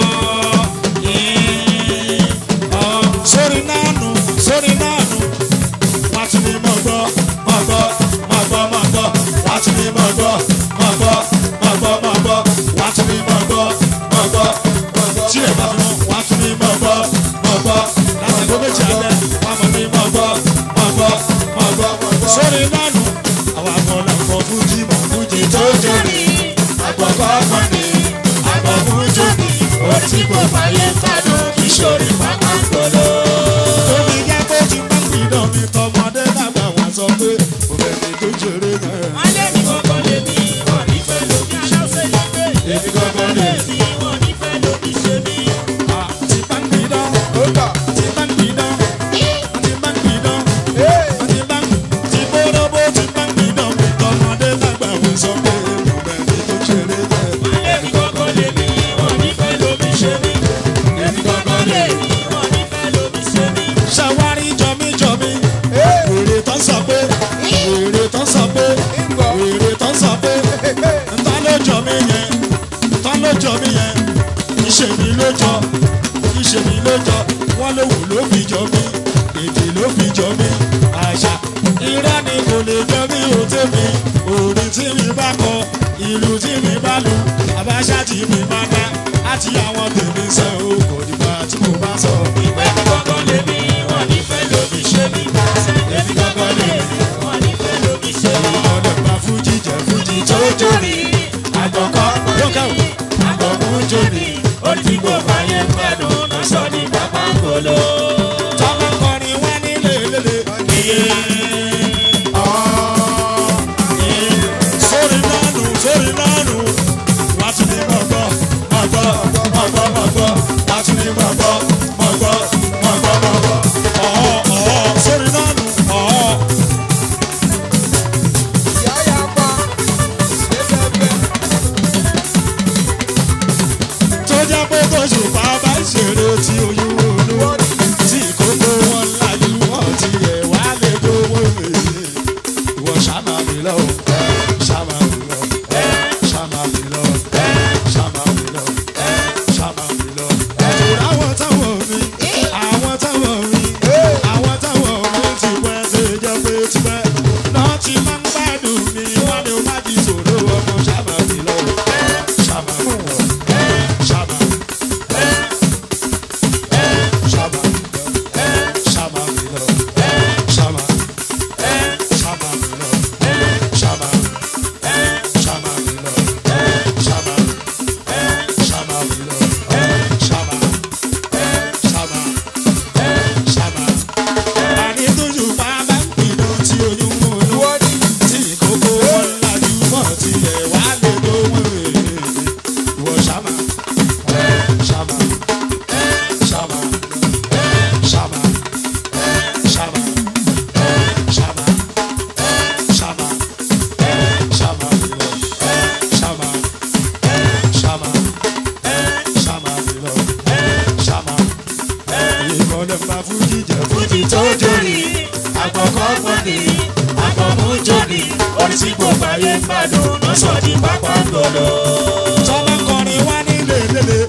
iye ọ̀ sórí náà nù sórí náà nù wá tún ní mọ̀ gbọ́ mọ̀ gbọ́ mọ̀ gbọ́ mọ̀ gbọ́ wá tún ní mọ̀ gbọ́ mọ̀ gbọ́ mọ̀ gbọ́ mọ̀ gbọ́ wá tún ní mọ̀ gbọ́ mọ̀ gbọ́ mọ̀ gbọ́ tí ẹ̀ bá fi mọ́ wá tún ní mọ̀ gbọ́ mọ̀ gbọ́ láti gbọ́ méjì alẹ́ wá mọ̀ ní mọ̀ gbọ́ mọ̀ gbọ́ mọ̀ gbọ́ sórí lánàá àwọn akọ̀ọ̀lá kọ̀ fújì mọ̀ fújì tó jóni àgbọ̀kọ̀ ọ̀gbọ̀nì àgbọ̀ fújì orí tí kò fàyè gbádùn ìṣòrí pápá gbọ́dọ̀. tóbi jẹ́ kó ti máa ń pìdán mi tọmọdé dàgbà wọn sọ pé mo fẹ́ mi tó ṣeré náà. wọ́n lé mi kọ́kọ́ lé mi wọ́n ní fẹ́ lómi aláṣẹ lẹ́gbẹ̀ẹ́. èmi gangan lè mi wọ́n ní fẹ́ lómi ṣe mí. ti máa ń pìdán ó gbà. ti máa ń pìdán ti máa ń pìdán. "Ẹ́, ti bá ti bóróbó ti bá ń gbìdán mi tọmọdé dàgbà wọn sọ pé mo fẹ́ mi tó ṣeré náà. wọ́n lé mi kọ́kọ́ lé mi wọ́n ní fẹ́ lómi ṣe mí. èmi kọ́kọ́ lé mi wọ́n ní fẹ́ lómi ṣe mí. ṣàwárí jọmíjọmí ẹ́, wèrè tó ń sọ pé wèrè tó ń sọ pé ìgbọ̀." wèrè tó ń sọ pé "Ẹ́, ẹ́, ta ló jọ mí yẹn ta ló jọ mí yẹn ìṣe mi ló jọ ìṣe mi ló jọ wọn ló wù ló fi jọ mí èdè ló fi jọ mí àṣà irọ́ ni kò lè jọ mí ò tèmi orin tí mi bá kọ ìlú tí mi bá lu àbáṣà tí mi bá dá àti àwọn tèmi sẹ́ o kò dìgbà tí mo bá sọ. ìwé mi kọ́kọ́ lé mi wọ́n ní fẹ́ lómi ṣe mí. èmi kọ́kọ́ lé mi wọ́n ní fẹ́ lómi ṣe mí. ọ̀dọ̀ gba fújì jẹ́ fújì tó jóni àgbọ̀kọ́ lókè o àgbọ̀mú jóni orí tí kò fàyè gbádùn lọ́sọ̀ ní pápá gbòòlò. tọ́lá kọrin wá nílé lélẹ̀ iye ọ̀ iye sórí nánú sórí nánú wá tún ní mọ̀ gbọ́ mọ̀ gbọ́ mọ̀ gbọ́ mọ̀ gbọ́ wá tún ní mọ̀ gbọ́ mọ̀ gbọ́ mọ̀ gbọ́ mọ̀ gbọ́ ọ̀ọ́ ọ̀ọ́ sórí nánú ọ̀ọ́. ìyá ya pa." Ẹsẹ̀ tó jẹ́ pé tó ṣùpá bá ń ṣeré tí oyún olówó tí kókó wọn láyé wọn ti yẹ wá lè gbowó èyí ìwọ ṣàmà mi lọ ṣàmà mi lọ ṣàmà mi lọ ṣàmà mi lọ ṣàmà mi lọ. ẹ̀tọ́ àwọn táwọn mi àwọn táwọn mi àwọn táwọn mi ti pẹ́ ṣe jẹ́ pé ti pẹ́ náà ti máa ń gbádùn mi wọ́n ní o má ti sòrò ọmọ ṣàmà mi lọ ṣàmà mi lọ. Shama. Shama. Shama Milo. Shama. Shama Milo. Shama. Shama Milo. Shama. Shama Milo. Shama. Shama. Shama. Àní tójú bàbá ń pinnu tí oyún mú un ìwọ ni tí kókó wọn lajú mọ́ tilẹ̀ wá lè lówó rèé ìwọ ṣàmà ṣàmà ṣàmà ṣàmà ṣàmà ṣàmà ṣàmà ṣàmà lọ ṣàmà ṣàmà ṣàmà lọ ṣàmà ìkọlẹ̀ fà fújì jẹ́ fújì tó jóni àgbọ̀kọ́ pọ̀nì àgbọ̀mú jóni orí tí gbogbo ayé ń gbádùn lọ́sọ̀ ní pápá gbọ́dọ̀. tọ́lá kọrin wá nílé lélẹ̀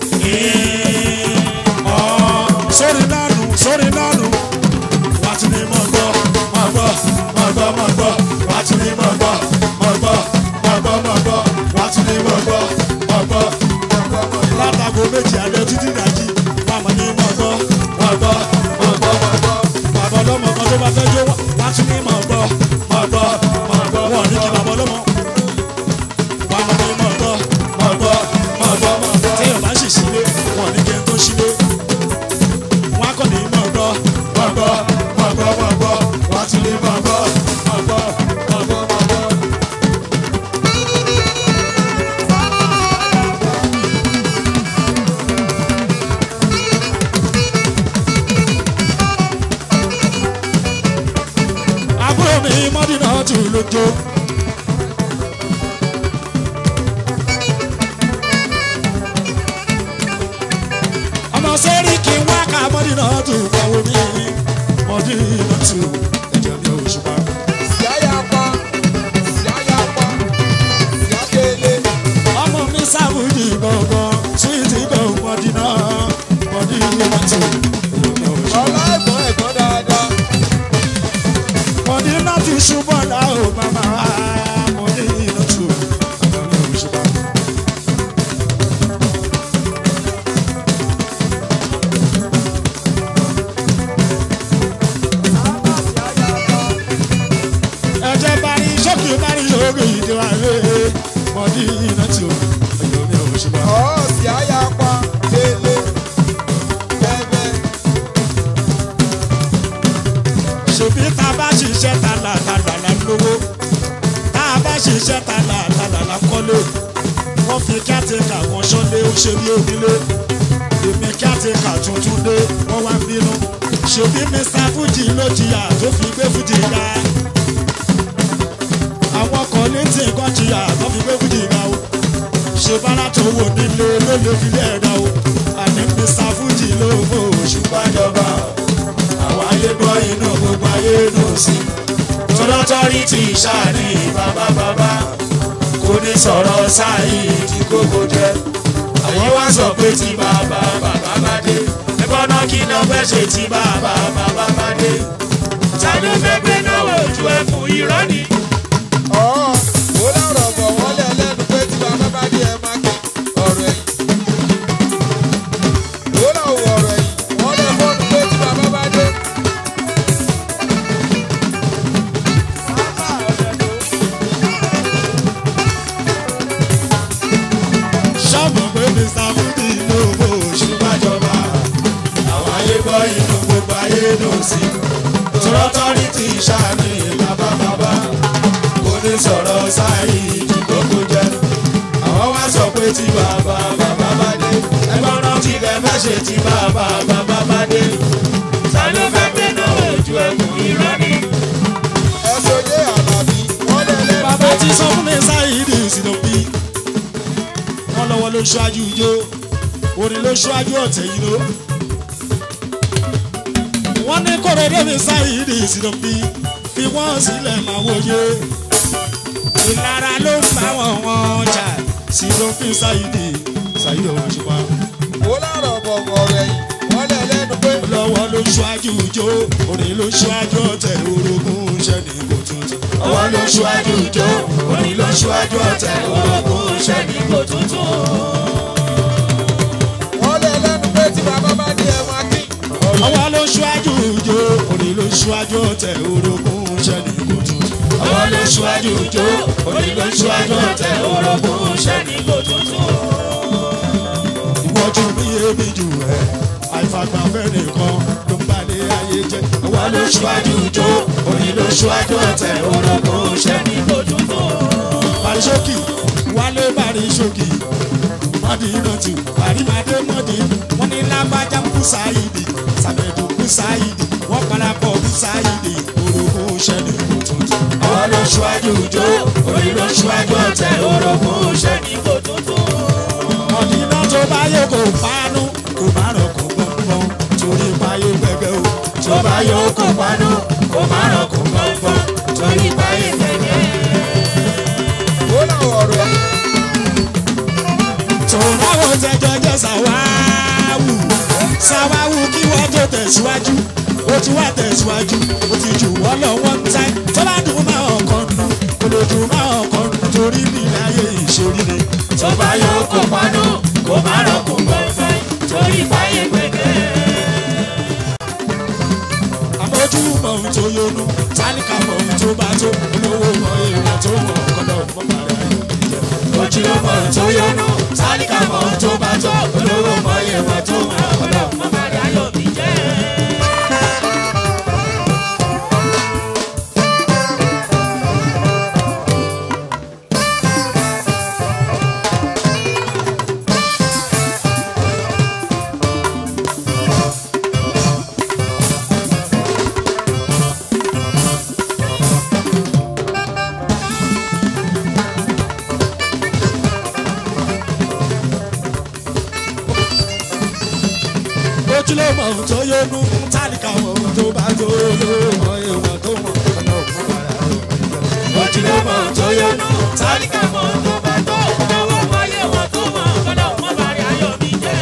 lálẹ́ títí dájí màmá ní mọ̀ gbọ́ mọ̀ gbọ́ mọ̀ gbọ́ mọ̀ gbọ́ bàbá ọlọ́mọ kan tó bá fẹ́ jó wá tún ní mọ̀ gbọ́ mọ̀ gbọ́ mọ̀ gbọ́ wọ́n ní kí bàbá ọlọ́mọ màmá ní mọ̀ gbọ́ mọ̀ gbọ́ mọ̀ gbọ́ mọ̀ gbọ́ téèyàn bá sì sílé wọ́n ní kí n tó sílé wọ́n á kọ́ ní mọ̀ gbọ́ mọ̀ gbọ́ mọ̀ gbọ́ mọ̀ gbọ́ wọ́n á tún ní mọ̀ gbọ́ mọ̀ gbọ́ mọ̀ gbọ́ mọ̀ gbọ́. àbúrò mi mọ́dínà tù lójó. ọmọ sẹ́rí kí n wá ká mọ́dínà tù fọwọ́ mi mọ́dínà tù ẹ̀jẹ̀ mi ò ṣùpá. Yáyà pa, yáyà pa, yákélé. ọmọ mi sábùjì gbọ̀ngàn súwìtì gbọ̀ngàn mọ́dínà mọ́dínà tù ẹ̀jẹ̀ mi ò ṣùpá. Ọlá ẹ̀gbọ́n ẹ̀gbọ́n dáadáa. mọ́dínà tù ṣùgbọ́n làwọn màmá mọ́dínà tù ẹ̀jẹ̀ mi ò ṣùpá. ẹ̀jẹ̀ bari sókè bari lórí ìdíwà lé mọ́dínà tù ẹ̀jẹ̀ mi ò ṣùpá. Ọ̀ọ́sì yáyà pa, lélé. Bẹ́ẹ̀bẹ́. ṣèbí tá a bá ṣiṣẹ́ ta là ta là là ń lówó tá a bá ṣiṣẹ́ ta là ta là là ń kọ́lé wọ́n fi kíátìkà kan ṣọ́lé ó ṣe bí onílé èmi kíátìkà tuntun dé wọ́n wá ń bínú ṣèbí mr fuji ló jìyà tó fi gbé fuji ga àwọn kan ní tí nǹkan jìyà tó fi gbé fuji ga o ṣe bára tó wò nílé ló lè fi lé ẹ̀dá o àní mr fuji ló fò ṣùgbọ́n jọba àwọn ayé gbọ́ inú gbogbo ayé nù sí. tọ́lọ́tọ́rí ti ṣáàní bàbá bàbá kò ní sọ̀rọ̀ sáyé tí kókó jẹ́. àwọn wá sọ pé tí bàbá bàbá bá dé. ẹgbọ́n náà kí náà fẹ́ ṣe tí bàbá bàbá bá dé. ta ló fẹ́ gbé náà ojú ẹkùn irọ́ ni. Ọ̀ọ́ ó lọ́rọ̀ bọ̀ wọ́n lẹ̀ lẹ́nu pé tí bàbá bá dé ẹ máa kí ọ̀rọ̀ ẹ̀yìn. Ó lọ́wọ́ ọ̀rọ̀ ẹ̀yìn. Wọ́n lẹ̀ fọ́ọ̀nù pé tí bàbá bá dé. ṣọ́ọ̀bù pé mr fúdi ló fò ṣùgbọ́n jọba. àwọn ayé gbọ́ inú gbogbo ayé nù sí. tọ́lọ́tọ́rí ti ṣáàní bàbá bàbá kò ní sọ̀rọ̀ sáyé tí kókó jẹ́. àwọn wá sọ pé tí bàbá bàbá bá dé. ẹgbọ́n náà ti lẹ mẹ́ṣẹ̀ tí bàbá bàbá bá dé. ta ló fẹ́ gbé náà ojú ẹkùn irọ́ ni. Ẹ̀sọ́ yé àlàbí. Wọ́n lẹ̀ lẹ́nu bàbá pé ti sọ fún mi sáyidi ìsìnà bí wọn lọ́wọ́ ló ṣáájú ijó orin ló ṣáájú ọ̀tẹ̀ yìí ló. wọ́n ní kórèdé mi sáyidi ìsìnà bí fi wọ́n sílẹ̀ máa wòye ìlara ló ń bá wọn wọn jà sínú fi sáyidi sáyidi ọ̀hún ṣùgbọ́n ó lọ́rọ̀ bọ̀ ọ̀rọ̀ ẹ̀yìn. Wọ́n lẹ̀ lẹ́nu pé lọ́wọ́ ló ṣáájú ijó orin ló ṣáájú ọ̀tẹ̀ orogún iṣẹ́ ní kò tuntun. ọwọ́ ló ṣáájú ijó orin ló ṣáájú ọ̀tẹ̀ orogún iṣẹ́ ní kò tuntun. wọ́n lẹ̀ lẹ́nu pé tí bàbá bá dé ẹ máa kí ọ̀rọ̀ ọwọ́ ló ṣáájú ijó orin ló ṣáájú ọ̀tẹ̀ orogún iṣẹ́ ní kò tuntun. ọwọ́ ló ṣáájú ijó orin ló ṣáájú ọ̀tẹ̀ orogún iṣẹ́ ní kò tuntun. ìwọ́jú mi èmi jù ẹ́ àìfàgbàfẹ́ nìkan ló ń balẹ̀ ayé jẹ́. ọwọ́ ló ṣáájú ijó orin ló ṣáájú ọ̀tẹ̀ orogún iṣẹ́ ní kò tuntun. Bàríṣókì wálé Bàríṣókì mọ́dínàtù àrímàdé mọ́dí wọ́n ní lágbájá kùsáìdì sàmẹ̀dù kùsáìdì wọ́n parapọ̀ kùsáìdì orogún ṣẹ́ni kò tuntun. ọwọ́ ló ṣíwájú ijó orí ló ṣíwájú ọ̀tẹ̀ orogún ṣẹ́ni kò tuntun. mọ̀dínà tó bá yẹ kó pánú kó má rọ̀ kó gbọ̀ngbọ̀n torí báyé gbẹgbẹ́ o. tó bá yẹ kó pánú kó má rọ̀ kó gbọ̀ngbọ̀n torí báyé gbẹgbẹ́ ó lọ́wọ́ ọ̀rọ̀ ẹ̀yìn. tòun tẹjọ jẹ sàwáwù sàwáwù kí wọ́n tó tẹ̀síwájú ó ti wá tẹ̀síwájú ó ti jù wọ́n lọ wọ́n ń tẹ́ tó bá dùn máa ọkàn nù kò lè dùn máa ọkàn nù torí bí láyé ìṣòrí ni. tó bá yọ kó pánú kó má rọ kó gbọ̀ngbọ̀n tó tó yọnu tálíkà mọ̀ tó bá tó olówó mọ̀ yẹ wọ́n tó mọ̀ ọlọ́run má bàrí ayọ̀ mi jẹ́. ojúlówó ohun tó yónú tálíkà ohun tó bá tó olówó ìwọ̀n tó mọ̀ ojúlówó tó yọnu tálíkà mọ̀ tó bá tó olówó mọ̀ yẹ wọ́n tó mọ̀ ọlọ́run má bàrí ayọ̀ mi jẹ́.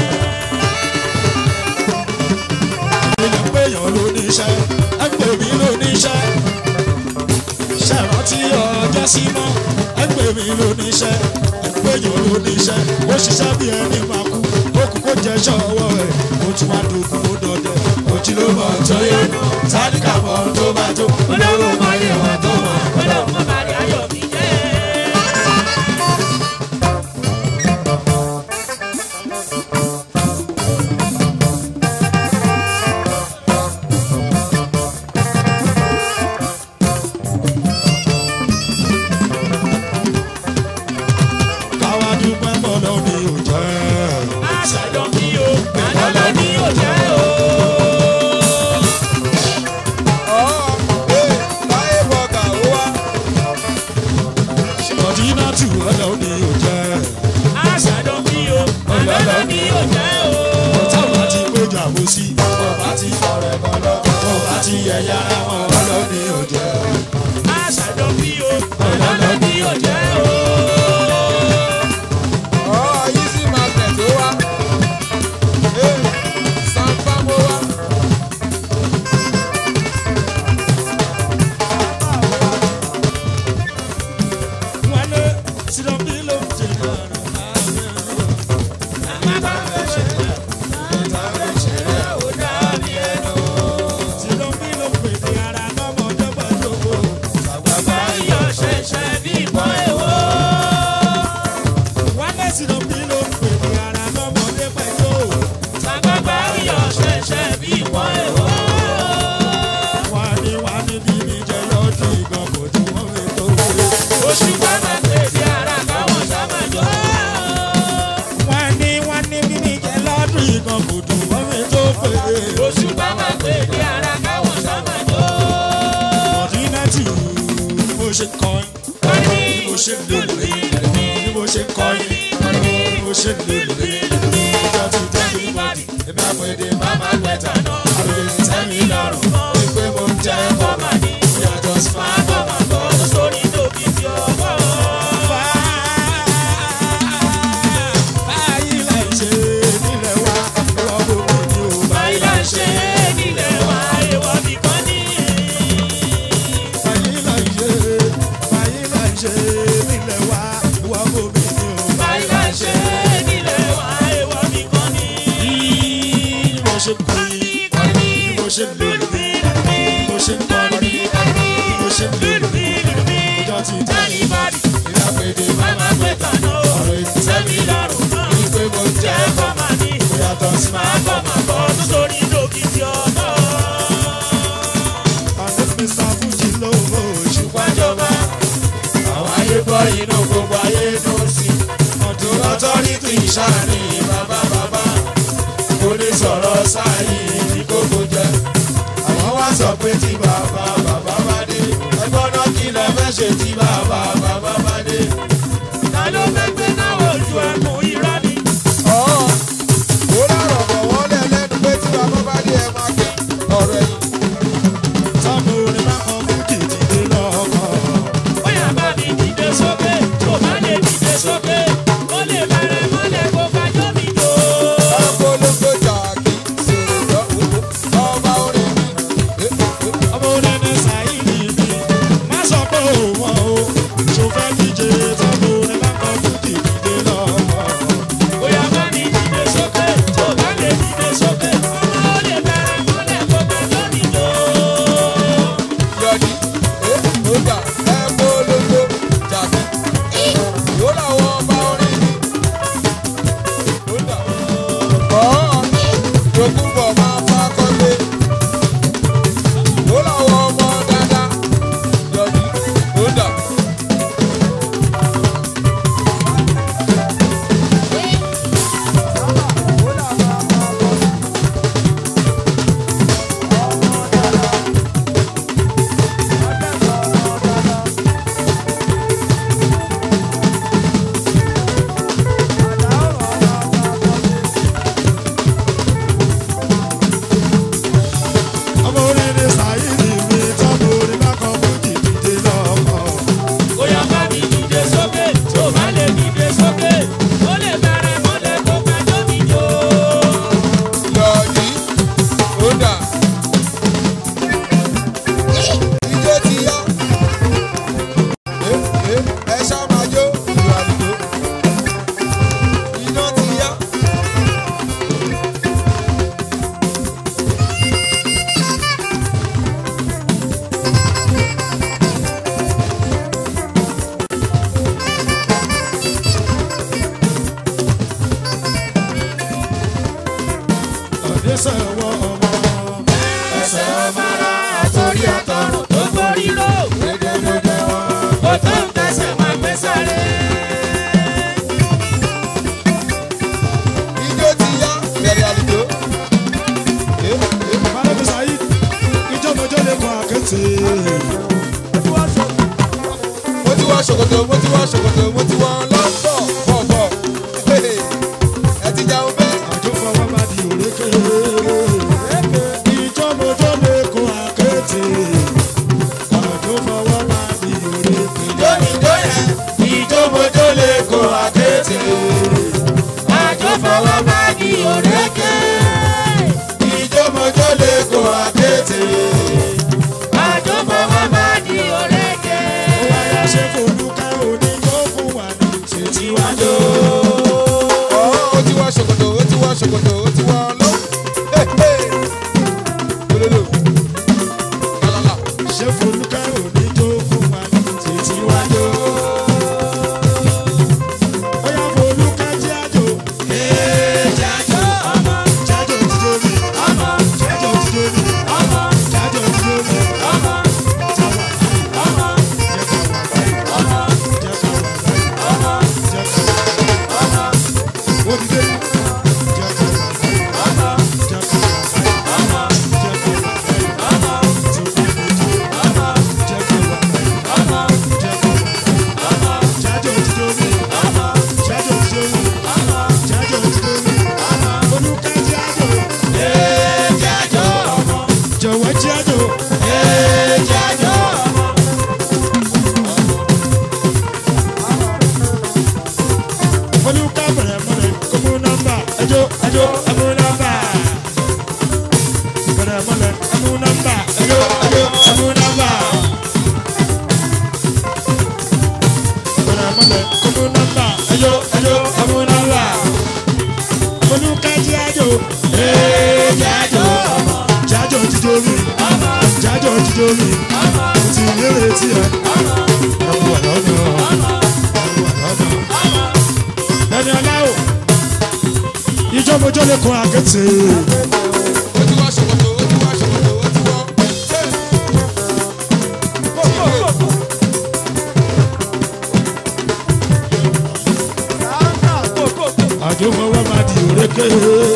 ilẹ̀ ń pèèyàn ló ní iṣẹ́ ẹ ń pè mí ló ní iṣẹ́ ṣèrántí ọjọ́ sí mọ́ ẹ ń pè mí ló ní iṣẹ́ ẹ ń pèèyàn ló ní iṣẹ́ ó ṣiṣẹ́ bí ẹni máa kú ó kú kó jẹ́ ṣọ́wọ́ ẹ̀ ó tún wá dogun ó dọdẹ ojúlówó ohun tó yónú tálíkà ohun tó bá tó olówó mọ̀ yẹ wọ́n tó mọ̀ ọlọ́run má bàrí ayọ̀ mi jẹ́. káwá dúpẹ́ bọ́lọ́ ni ò jẹ́. àṣàjọ mi o àlọ́lọ́ ni ò jẹ́ o. láyé bọ̀gà ó wá. Mọ̀dínà tù ọ̀dọ̀ ni ò jẹ́. àṣàjọ mi o àlọ́lọ́ ni ò jẹ́ o. Ọ̀tá bá ti péjọ àbòsí. Ọba ti fọ̀rẹ̀ kan lọ. Ọba ti yẹ̀yà ara wọn ọ̀dọ̀ ni ò jẹ́. àṣàjọ mi o àlọ́lọ́ ni ò jẹ́ o. ọ̀ yìí sì máa tẹ̀ tó wá. sanfamo wá. Wọ́n lé sílọ̀ bí ló ń ṣe lọ́rùn. Sílọ̀ bí ló ń pèsè ara lọ́mọdé pẹ̀lú owó. bàbá iyọ̀ ṣẹ̀ṣẹ̀ bí ìbọn èwo. Wọ́n lé sílọ̀ bí ló ń pèsè ara lọ́mọdé pẹ̀lú owó. bàbá iyọ̀ ṣẹ̀ṣẹ̀ bí ìbọn èwo. Wọ́n ní wọ́n ní bí mi jẹ́ lọ́dún ìgbọ̀n kò tí wọ́n fi tó wọlé. oṣù bàbá pèsè ara káwọn sábà jọ. Wọ́n ní wọ́n ní bí mi jẹ́ lọ́dún ìgbọ̀n kò tí wọ́n fi tó wọlé. oṣù bàbá pèsè ara káwọn sábà jọ. Mọ̀dínátì bí mo ṣe kọrin bí mo ṣe lòlù bí mo ṣe kọrin bí mo ṣe lòlù ìjọ ti tẹ́ mi bọ́dì èmi àpèdè máma gbẹ̀tà náà àpèdè ti tẹ́ mi lọ́rùn pé mo ń jẹ́ Bọ́mà ní yàtọ̀ sí máa máa bọ̀ máa bọ̀ sórí tóbi tí ọwọ́. báyìí láì ṣe nílẹ̀ wa ìwọ bò mí ní o báyìí là ń ṣe é nílẹ̀ wa èèwọ̀ nìkan ní. báyìí láì ṣe báyìí láì ṣe nílẹ̀ wa ìwọ bò mí ní o. báyìí là ń ṣe é nílẹ̀ wa èèwọ̀ nìkan ní. bí mo ṣe kọrin bí mo ṣe lòlù bí mo ṣe kọrin bí mo ṣe lòlù ìjọ ti tẹ́ mi bọ́dì èmi àpèdè máma gbẹ̀tà náà ọ̀rọ̀ ètò Sẹ́mi lọ́rùn náà pé mo ń jẹ́ jẹ́ bọ́mà ní yàtọ̀ sí máa máa bọ̀ máa bọ̀ sórí tóbi tí ọwọ́. àti mr fuji lówó oṣù wájọba àwọn ayé bọ́ inú gbogbo ayé ló sí. ọdún ọtọ́rìtì ìṣàní bàbá bàbá kò ní sọ̀rọ̀ sáyé ní kókó jẹ. àwọn wá sọ pé tí bàbá bàbá bá dé ẹgbọ́n náà kí lẹ fẹ́ ṣe tí bàbá bàbá bá dé. ta ló fẹ́ gbé náà ojú ẹkùn irọ́ ni. ọ̀ ó lọ́rọ̀ bọ̀ wọ́n lẹ̀ lẹ́nu pé tí bàbá bá dé ẹ máa gbé ọ̀rọ̀ ẹ̀yìn. tọ́mọ orin bá kọ́ fún kìtìdé lọ́kọ̀ bóyá bá mi dìde sókè tó bá lè dìde sókè ó lè bẹ̀rẹ̀ mọ́lẹ̀ kó kájọ́ mi jò. Agbolongo jàkí sèrè lọ́wọ́ ọba orin mi. ọmọ orin ní sàyíní mi má sọ pé òun o dẹ́sẹ̀ wọ ọmọ. ẹsẹ̀ ọmọ ara àtòrí àtọrùn tó borí lò. gbẹdẹgbẹdẹ wọn. ó tó ń tẹsẹ̀ máa gbé sáré. ijó ti yá bẹ̀rẹ̀ àlùjọ. balógun saheed ìjọmọjọ lè kọ àkété. mo ti wọ ṣòkòtò mo ti wọ ṣòkòtò mo ti wọ lọ́pọ̀ bọ̀bọ̀. ẹ ti jẹun bẹ́ẹ̀. àjọ fọwọ́ bá di òrékè. ìjọmọjọ lè kọ àkété. àjọ fọwọ́ bá di òrékè. ìjó yẹn ìjómojó lè kó àkété. àjò fọwọ́ bá di òrékè. ìjómojó lè kó àkété. àjò fọwọ́ bá di òrékè. ó wáyà ṣe fòlùkà òní tó fún wa ní títí wájú. ó ti wọ ṣòkòtò ó ti wọ ṣòkòtò ó ti wọ lọ. Ololo. Lálálà. ṣe fòlùkà òní tó fún wa ní títí wájú. ó yà fòlùkà jẹ́ àjò. jájò jájò ti dóbi. jájò ti dóbi. jájò ti dóbi. jáwà báyìí. jẹ́ ká wà báyìí. jẹ́ ká wà báyìí. jẹ́ ká wà báyìí. ó ti dé. jẹ́ ká wà báyìí. jẹ́ ká wà báyìí. jẹ́ ká wà báyìí. tí ó bá mi jó. jẹ́ ká wà báyìí. jẹ́ ká wà báyìí. jájò ti dóbi. jájò ti dóbi. jájò ti dóbi. olùkà jájò. Ee, jájó ọmọ. jọ̀wọ́ jájò. Ee, jájó ọmọ. olùkà bẹ̀rẹ̀ mọ́lẹ̀ kó mú nọ́mbà. ẹjọ́ ẹjọ́ ẹ mú nọ́mbà. bẹ̀rẹ̀ mọ́lẹ̀ ẹ mú nọ́mbà. ẹjọ́ ẹjọ́ ẹ mú nọ́mbà. bẹ̀rẹ̀ mọ́lẹ̀ kó mú nọ́mbà. ẹjọ́ ẹjọ́ ẹ mú nọ́mbà. olùkà jájò. ee jájò. jájò ti domi. jájò ti domi. mo ti lérè tí ẹ. ẹ kú wà lọ́nà. ẹ kú wà lọ́nà ẹni aláwọ ìjọmọjọ lè kọ àkẹtẹ Ó ti wọ ṣòkòtò, ó ti wọ ṣòkòtò, ó ti wọ. àjọfọwọ máa di òrékè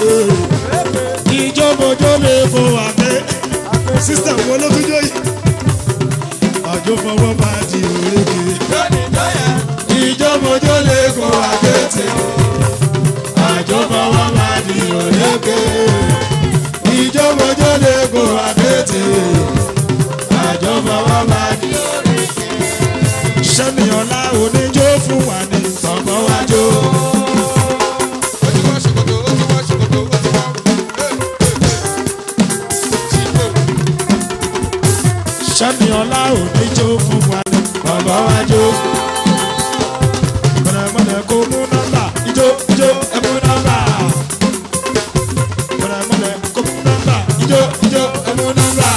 ìjọmọjọ lè kọ àkẹ sísítẹm wo ló tún jọ yìí àjọfọwọ máa di òrékè Lónìí tó yẹ. ìjọmọjọ lè kọ àkẹtẹ àjọfọwọ máa di òrékè ìjọmọjọ lè kọ àkẹtẹ àjọfọwọ máa di òrékè sẹ́mi ọ̀la oníjó fún wa ní tọ́gbọ́n wájú. Ó ti wọ ṣòkòtò, ó ti wọ ṣòkòtò, ó ti wọ. Ṣìgbò. sẹ́mi ọlá òní jó fún wa ní bàbá wa jó. mọ̀nàmọ́nà kò mú nọ́mbà ijó ijó ẹ mú nọ́mbà. mọ̀nàmọ́nà kò mú nọ́mbà ijó ijó ẹ mú nọ́mbà.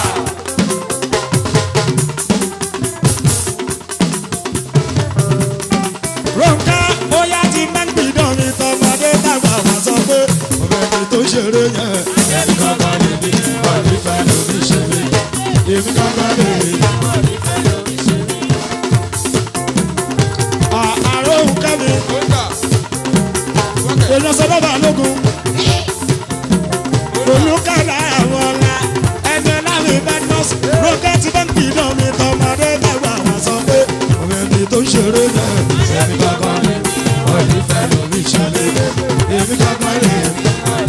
Ronka bóyá ti máa ń gbìdán mi tọmọdé tàgbà wá sọ pé ọ̀rẹ́ mi tó ṣeré yẹn. ẹnì kankan lè bí ọ̀rí fẹ́ lómi ṣeré èmi kankan lè rí. àárọ̀ òun kẹ́mi Ó dà. Wọ́kẹ̀. èèyàn sọ lọ́ba lógun olùkàlà àwọn ọ̀la ẹgbẹ́ láàrin badmus rocket bẹ́ńkì náà mi tọmọdé tàgbà wá sọ pé ọ̀rẹ́ mi tó ṣeré yẹn. èmi kankan lè rí ọ̀rí fẹ́ lómi ṣeré èmi kankan lè rí.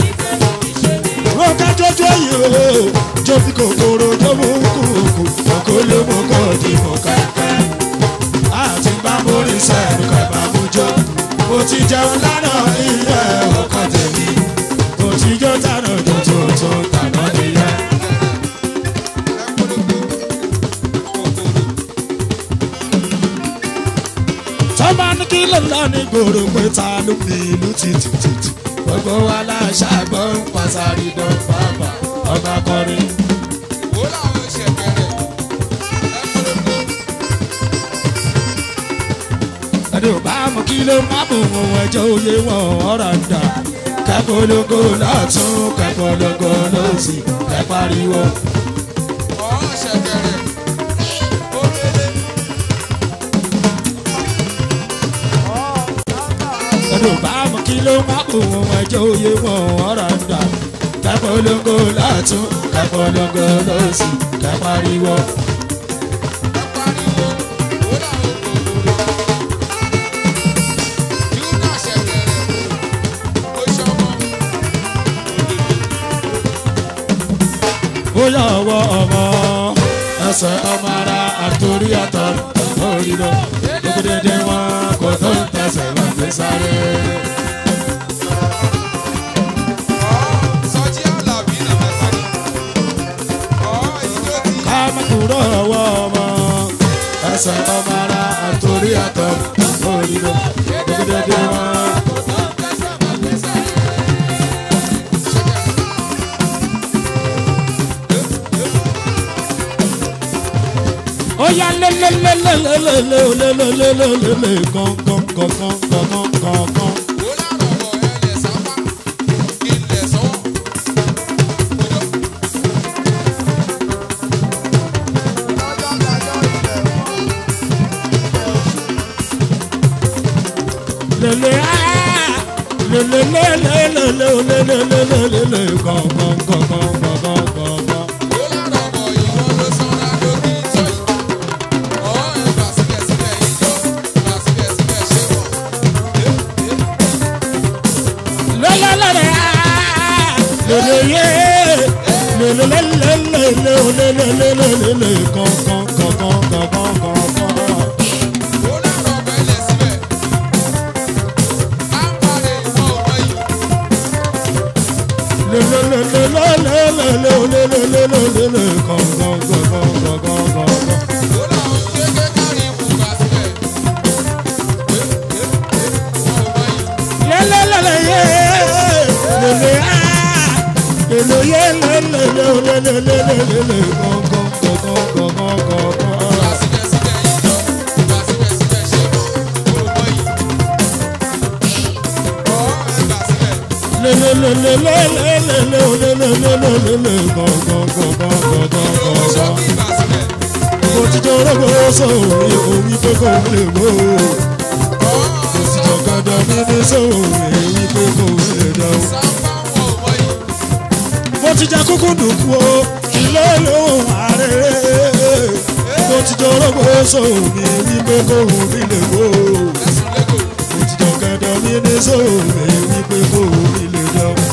Roka jojo yi o, jo fi kòkòrò jo mú kúkú, kòkó ló mú kọ́ di mú kẹ́kẹ́. Àti bá mórí sẹ́nu kẹ́ bá mú jọ. Mo ti jẹun lánàá ilé ọkàn tèmi. Mo ti jó tànà jó tó tó tànà nìyẹn. Tọ́ba ní kí ló lọ ní gbòòrò pé ta ló ní ìlú títìtìtì. Gbogbo wa láṣàgbọ́ ń pàṣàrí dán bàbà ọba kọrin. Wo làwọn ṣe bẹ̀rẹ̀? ẹni ò bá mọ kí ló má bò wọn ẹjọ́ òye wọn ọ̀rọ̀ ń dà kẹpolongo lọ́tún kẹpolongo lọ́sì kẹpariwo. Ọ̀ọ́ ṣẹ̀kẹ̀rẹ̀. Omele. ẹnu bá mọ kí ló má kó wọn ẹjọ́ òye wọn ọ̀rọ̀ ń dà kẹpolongo lọ́tún kẹpolongo lọ́sì kẹpariwo. Ẹ pariwo. Ó dà ó kòkòrò. Júdà ṣẹ̀kẹ̀rẹ̀. Ó ṣọmọ. ó yà ọwọ́ ọmọ ẹsẹ̀ ọmọ ara àtòrí àtọ̀ orí lọ gbogbo dédé wọn kò tó ń tẹsẹ̀ wọn fi sáré. Ọ̀ọ́ Sọjí Àlàbí nà mẹ́ta ni. Ọ̀ọ́ ìjó ti ká má kúrò ọwọ́ ọmọ ẹsẹ̀ ọmọ ara àtòrí àtọ̀ orí lọ gbogbo dédé wọn. ó yá lélẹ́lẹ́lẹ́lẹ́lẹ́lẹ́lẹ́lẹ́lẹ́lẹ́ gángan gángan gángan gángan. lele ah lele lele lele lele lele lele gangan gangan gangan gangan. lele lele ah lele ye lele lele lele lele lele lele gangan gangan gangan gangan. lele lele lele lele lele lele lele gangan gangan gangan gangan. lele lele ye lele ah lele ye lele lele lele lele gangan gangan gangan gangan. mo ti jọ rọ́gbọ́ sọ̀rọ̀ èmi pé kò lè mọ́ o mo ti jọ gàdá mi ní sọ̀rọ̀ èmi pé kò lè dá o. mo ti jẹ kúkú dùkú o ilé lóhùn ààrẹ mo ti jọ rọ́gbọ́ sọ̀rọ̀ èmi pé kò lè mọ́ o mo ti jọ gàdá mi ní sọ̀rọ̀ èmi pé kò lè dá o.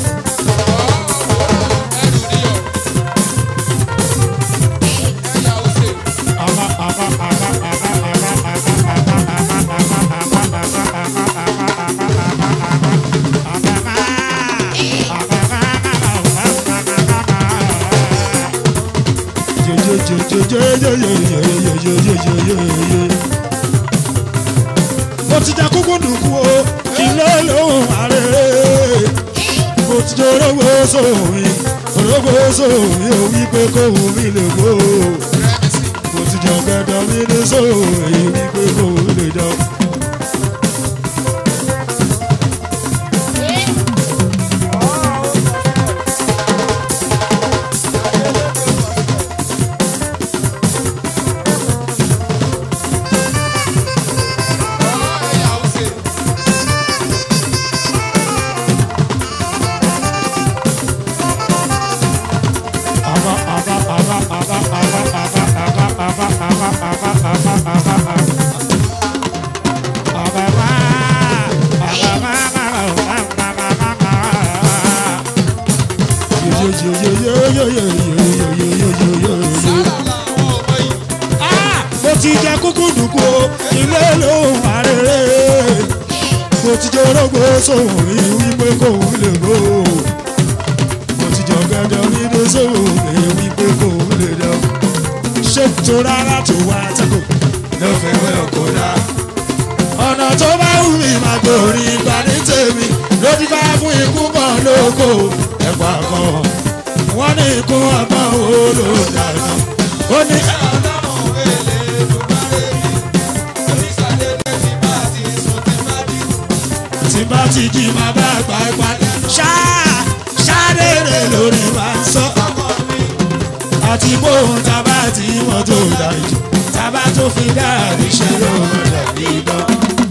mo ti jẹ kúkú dùkú o ilé lóhùn ààrẹ mo ti jẹ orógbó sóhùn orógbó sóhùn ò wí pé kò wù mí lè gbó mo ti jẹ ọ̀gẹ̀dẹ̀ mi ní sóhùn èyí wí pé kò wù lè dán. mo ti jẹ kúkú dùkú o ilé ló wà rere mo ti jẹ orógbó sóhùn rí wípé kò lè gbó mo ti jẹ ọ̀gẹ̀dẹ̀ mi ní sóhùn rí wípé kò lè dán ṣé tó rárá tó wá tẹ́kọ̀ ló fẹ́ wẹ́ ọkọ̀ dá ọ̀nà tó bá wù mí máa gbòòrì ìgbà ní tèmi ló ti bá fún ikú kan lóko ẹ̀pà kan wọ́n ní ikú ọgbọ́n wo ló dàgbà ó ní. tí bá ti jí máa bá àgbà ìpàdé. ṣáà ṣáàdédé lórí wa ń sọ àti bóun tábà tí wọ́n tó dájú tábà tó fi dára níṣẹ́ ló ń dàbí idán.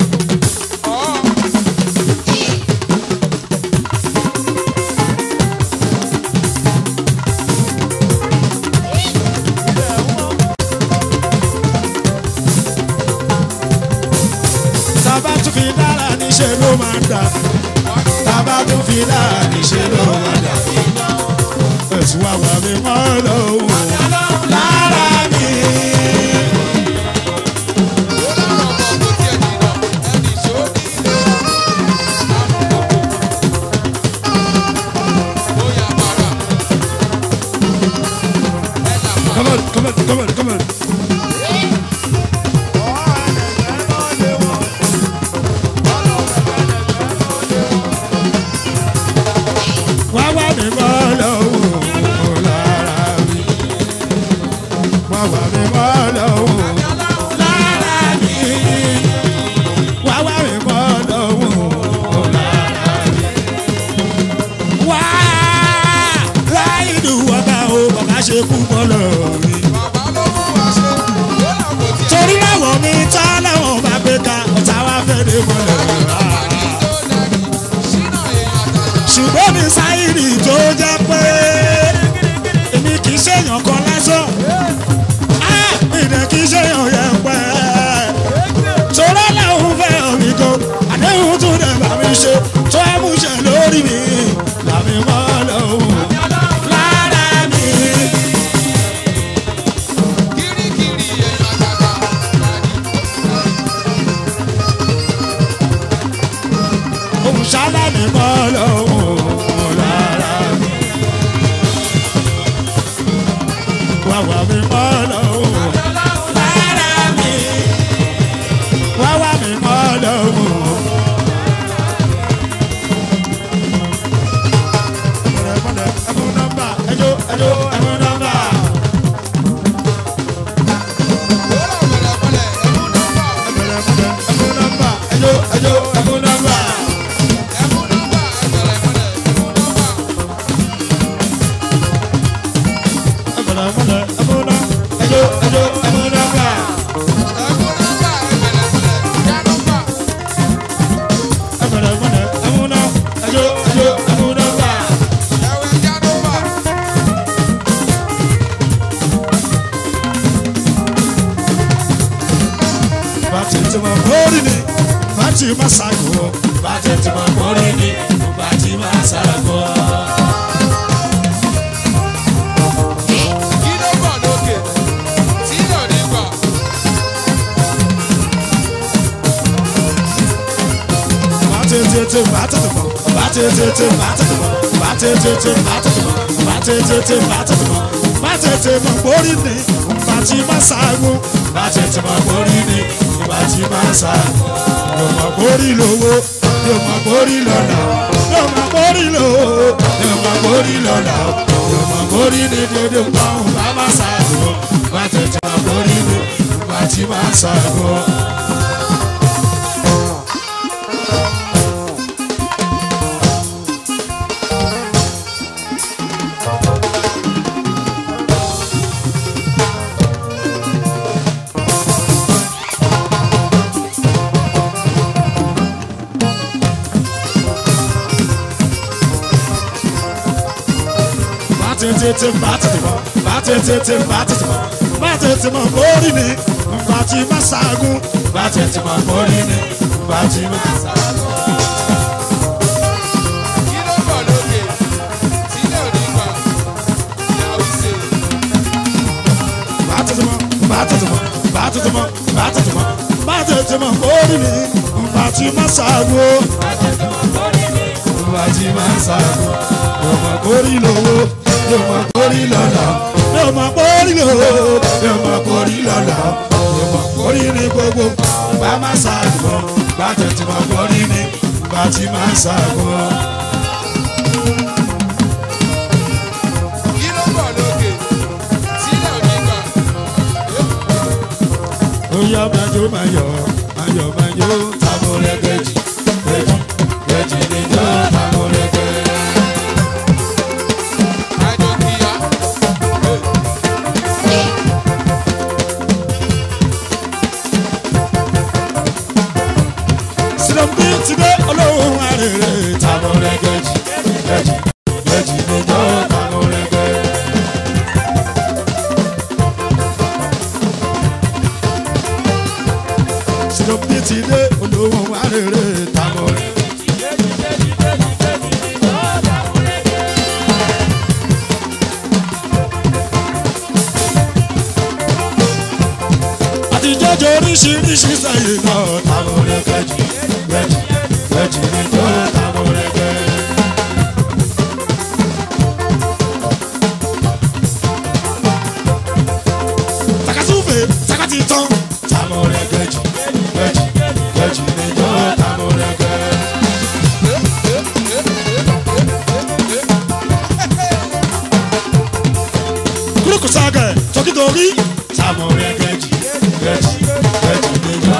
tábà tó fi dára níṣẹ́ ló máa ń dà tábà tó fi dára níṣẹ́ ló máa ń dà ẹ̀sùn àwọn àmì mọ́ lọ́wọ́ lára mi. ó lára ọmọ kò tiẹ̀ jìnnà ẹnì ṣó nílé amúkòkò ó yà bàrà ẹ là mà. Come on, come on, come on, come on. Wá wá mi mọ́ lọ́wọ́ lára mi. Wá wá mi mọ́ lọ́wọ́ lára mi. Wá wá mi mọ́ lọ́wọ́ lára mi. Wá láì dùn ọba o, bàbá ṣe kú bọ́ lọ́rùn mi bàbá ló mú wa ṣe ó là kò tiẹ̀ torí láwọn mi tá láwọn bá gbé ka ọ̀tá wa fẹ́ dé mọ́lẹ̀ rà. tó dẹni ṣínà èèyàn àtàjà. ṣùgbọ́n mi sáyìrì tó jẹ́ pé èmi kì í ṣèyàn kan lásán Ah, mi dẹ̀ kì í ṣèyàn yẹn pẹ́. torí láwọn fẹ́ omi gan àdéhùn tún dẹ̀ bá mi ṣe tó ẹ mú ṣe lórí mi làmì mọ́ lọ́wọ́ lára mi. kirikiri èèyàn àtàjà dàdí. òun ṣáná mi mọ́ lọ́wọ́ lára mi. Wàwà mi mọ́ lọ́wọ́ lára mi. Wàwà mi mọ́ lọ́wọ́. Mọ̀lẹ́mọ̀lẹ́ ẹ̀mú nọ́mbà ẹjọ́ ẹjọ́ ẹ̀mú nọ́mbà. ó là mọ̀lẹ́mọ̀lẹ́ ẹ̀mú nọ́mbà Mọ̀lẹ́mọ̀lẹ́ ẹ̀mú nọ́mbà ẹjọ́ ẹjọ́ ẹ̀mú nọ́mbà. ẹ̀mú nọ́mbà ẹ̀mọ̀lẹ́mọ̀lẹ́ ẹ̀mú nọ́mbà. Mọ̀lẹ́mọ̀lẹ́ ẹ̀mú nọ́mbà ẹjọ́ ẹjọ́ ẹ̀mú nọ́mbà. ẹ̀mú nọ́mbà ẹ̀mọ̀lẹ́mọ̀lẹ́ já nọ́mbà. Mọ̀lẹ́mọ̀lẹ́ ẹ̀mú nọ́mbà ẹjọ́ ẹjọ́ ẹ̀mú nọ́mbà. ẹ̀wẹ̀ já nọ́mbà. bàtí tí mo kórì ni bàtí ma ṣàgò bàtí tí mo kórì ni bàtí ma ṣàgò. kí ló bọ̀ lókè tí lò ní gbà. bàtí tètè bàtí tètè bàtí tètè bàtí tètè bàtí tètè bàtí tètè bàtí tètè bàtí tètè bàtí tètè mo kórì ni bàtí ma ṣàgò bàtí tí mo kórì ni bàtí ma ṣàgò. yóò mọ kórì lówó yóò mọ kórì lọ́nà yóò mọ kórì lówó yóò mọ kórì lọ́nà yóò mọ kórì ní dédé pọ́n bá ma ṣàgò bàtí tí mo kórì ni bàtí ma ṣàgò. bàtẹ̀tẹ̀ bàtẹ̀tẹ̀ bàtẹ̀tẹ̀ bàtẹ̀tẹ̀ bàtẹ̀tẹ̀ mọ̀ bórí ni bàtì má ṣaagun bàtẹ̀tẹ̀ mọ̀ bórí ni bàtì má ṣaagun. kí ló bọ̀ lókè tí lò ní gbà. ìyàwó ṣe bàtẹ̀tẹ̀ mọ̀ bàtẹ̀tẹ̀ mọ̀ bàtẹ̀tẹ̀ mọ̀ bàtẹ̀tẹ̀ mọ̀ bàtẹ̀tẹ̀ mọ̀ bórí ni bàtì má ṣaagun. bàtì má ṣaagun. yóò mọ̀ kórì lówó yóò mọ̀ kórì lọ́la yóò mọ̀ kórì lówó yóò mọ̀ kórì lọ́la yóò mọ̀ kórì ní gbogbo bá má ṣaagun. bàtẹ̀tẹ̀ mọ̀ kórì ni bàtì má ṣaagun. kí ló bọ̀ lókè tí lò ní gbà. Oya majo mayo, mayo mayo, tamore keji, keji, keji ni jo tamore keji. arèrè tamọ̀rẹ́. àti jọjọ oríṣiríṣi sẹ́yìn náà tamọ̀rẹ́ kẹjì kẹjì kẹjì ní tó tamọ̀rẹ́ kẹjì. takasufe takati tán. tamọ̀rẹ́ kẹjì kẹjì kẹjì ní tó tamọ̀rẹ́ kẹjì. kuruku sagẹ tokitori. tamọ̀rẹ́ kẹjì kẹjì kẹjì ní tó.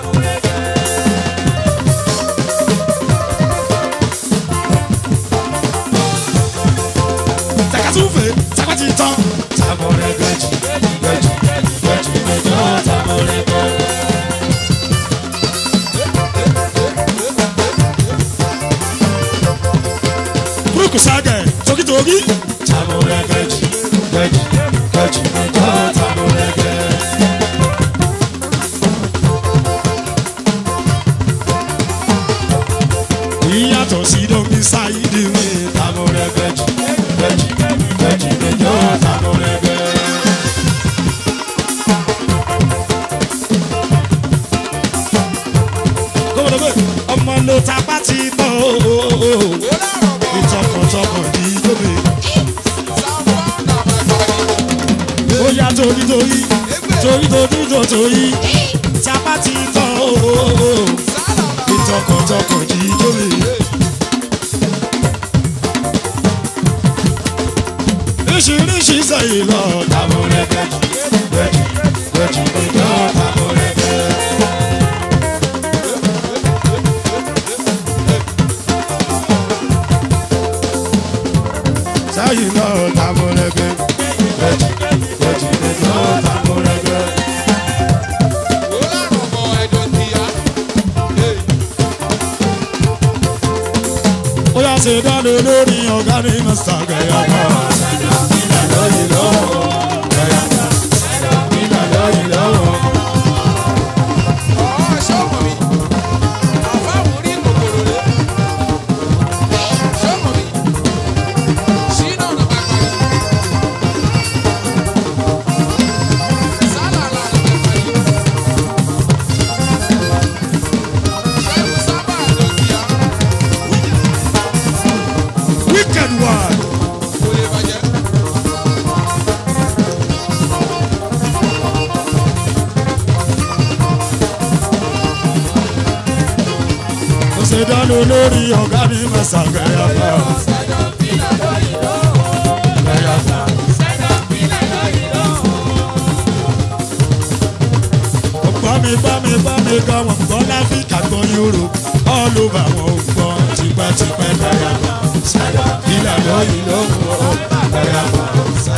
takasufe takati tán. tamọ̀rẹ́ kẹjì kẹjì kẹjì ní tó tamọ̀rẹ́ kẹjì. kuruku sagẹ tokitori. tamọ̀rẹ́ kẹjì kẹjì kẹjì ní tó tamọ̀rẹ́ kẹjì. ìyàtọ̀ sí domi ṣáìdì mi tamọ̀rẹ́ kẹjì kẹjì kẹjì ní tó tamọ̀rẹ́ kẹjì. gómìnà ọmọ ló tapá ti tán o ìtọkàntọkàn ní gómè ó yá torí torí torí torí tó torí tapá ti tán o ìtọkàntọkàn ní gómè. oríṣiríṣi sẹ́yìn lọ tamọ̀rẹ́ kẹjì kẹjì kẹjì ní tó tamọ̀rẹ́ kẹjì. sẹ́yìn lọ tamọ̀rẹ́ kẹjì kẹjì kẹjì ní tó tamọ̀rẹ́ kẹjì. ó yà ṣe dáná lórí ọ̀gá ní mẹ́sà gẹ̀yà kan. ìlà lóyìn lọ́wọ́ gẹ̀yà kan. ìlà lóyìn lọ́wọ́. wicked one. ó ṣe dáná lórí ọ̀gá ní mẹ́sà gẹ̀yà kan. gẹ̀yà kan. gbọ́ mi gbọ́ mi gbọ́ mi gbọ́ wọn gbọ́ láfíríkà gbọ́ yúrò all over wọn ò gbọ́ tipẹ́tipẹ́ gẹ̀yà kan. ìlà lóyìn lọ́wọ́ gẹ̀yà kan.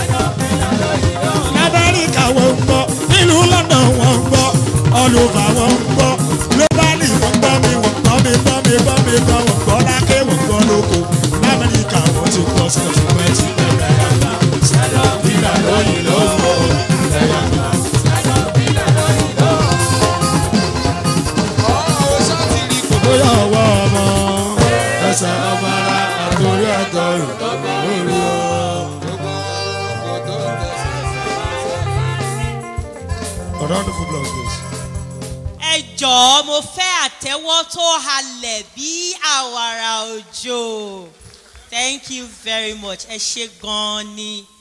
lamẹ́ríkà wọn ń gbọ́ nílùú london wọn ń gbọ́ all over wọn ń gbọ́ globally wọn gbọ́ mi wọn gbọ́ mi gbọ́ mi gbọ́ mi gbọ́ wọn gbọ́ lákè wọn gbọ́ lóko lamẹ́ríkà wọn ti gbọ́ sí tipẹ́ tipẹ́ gẹ̀yà kan. ìlà lóyìn lọ́wọ́ gẹ̀yà kan. bóyá ọwọ́ ọmọ ẹsẹ̀ ọmọ ara àtòrí ẹ̀tọ́rùn lórí o. round of applause please. ẹ jọ̀ọ́ mo fẹ́ àtẹ́wọ́ tó halẹ̀ bí àwàrà òjò thank you very much ẹ ṣe gan-an ni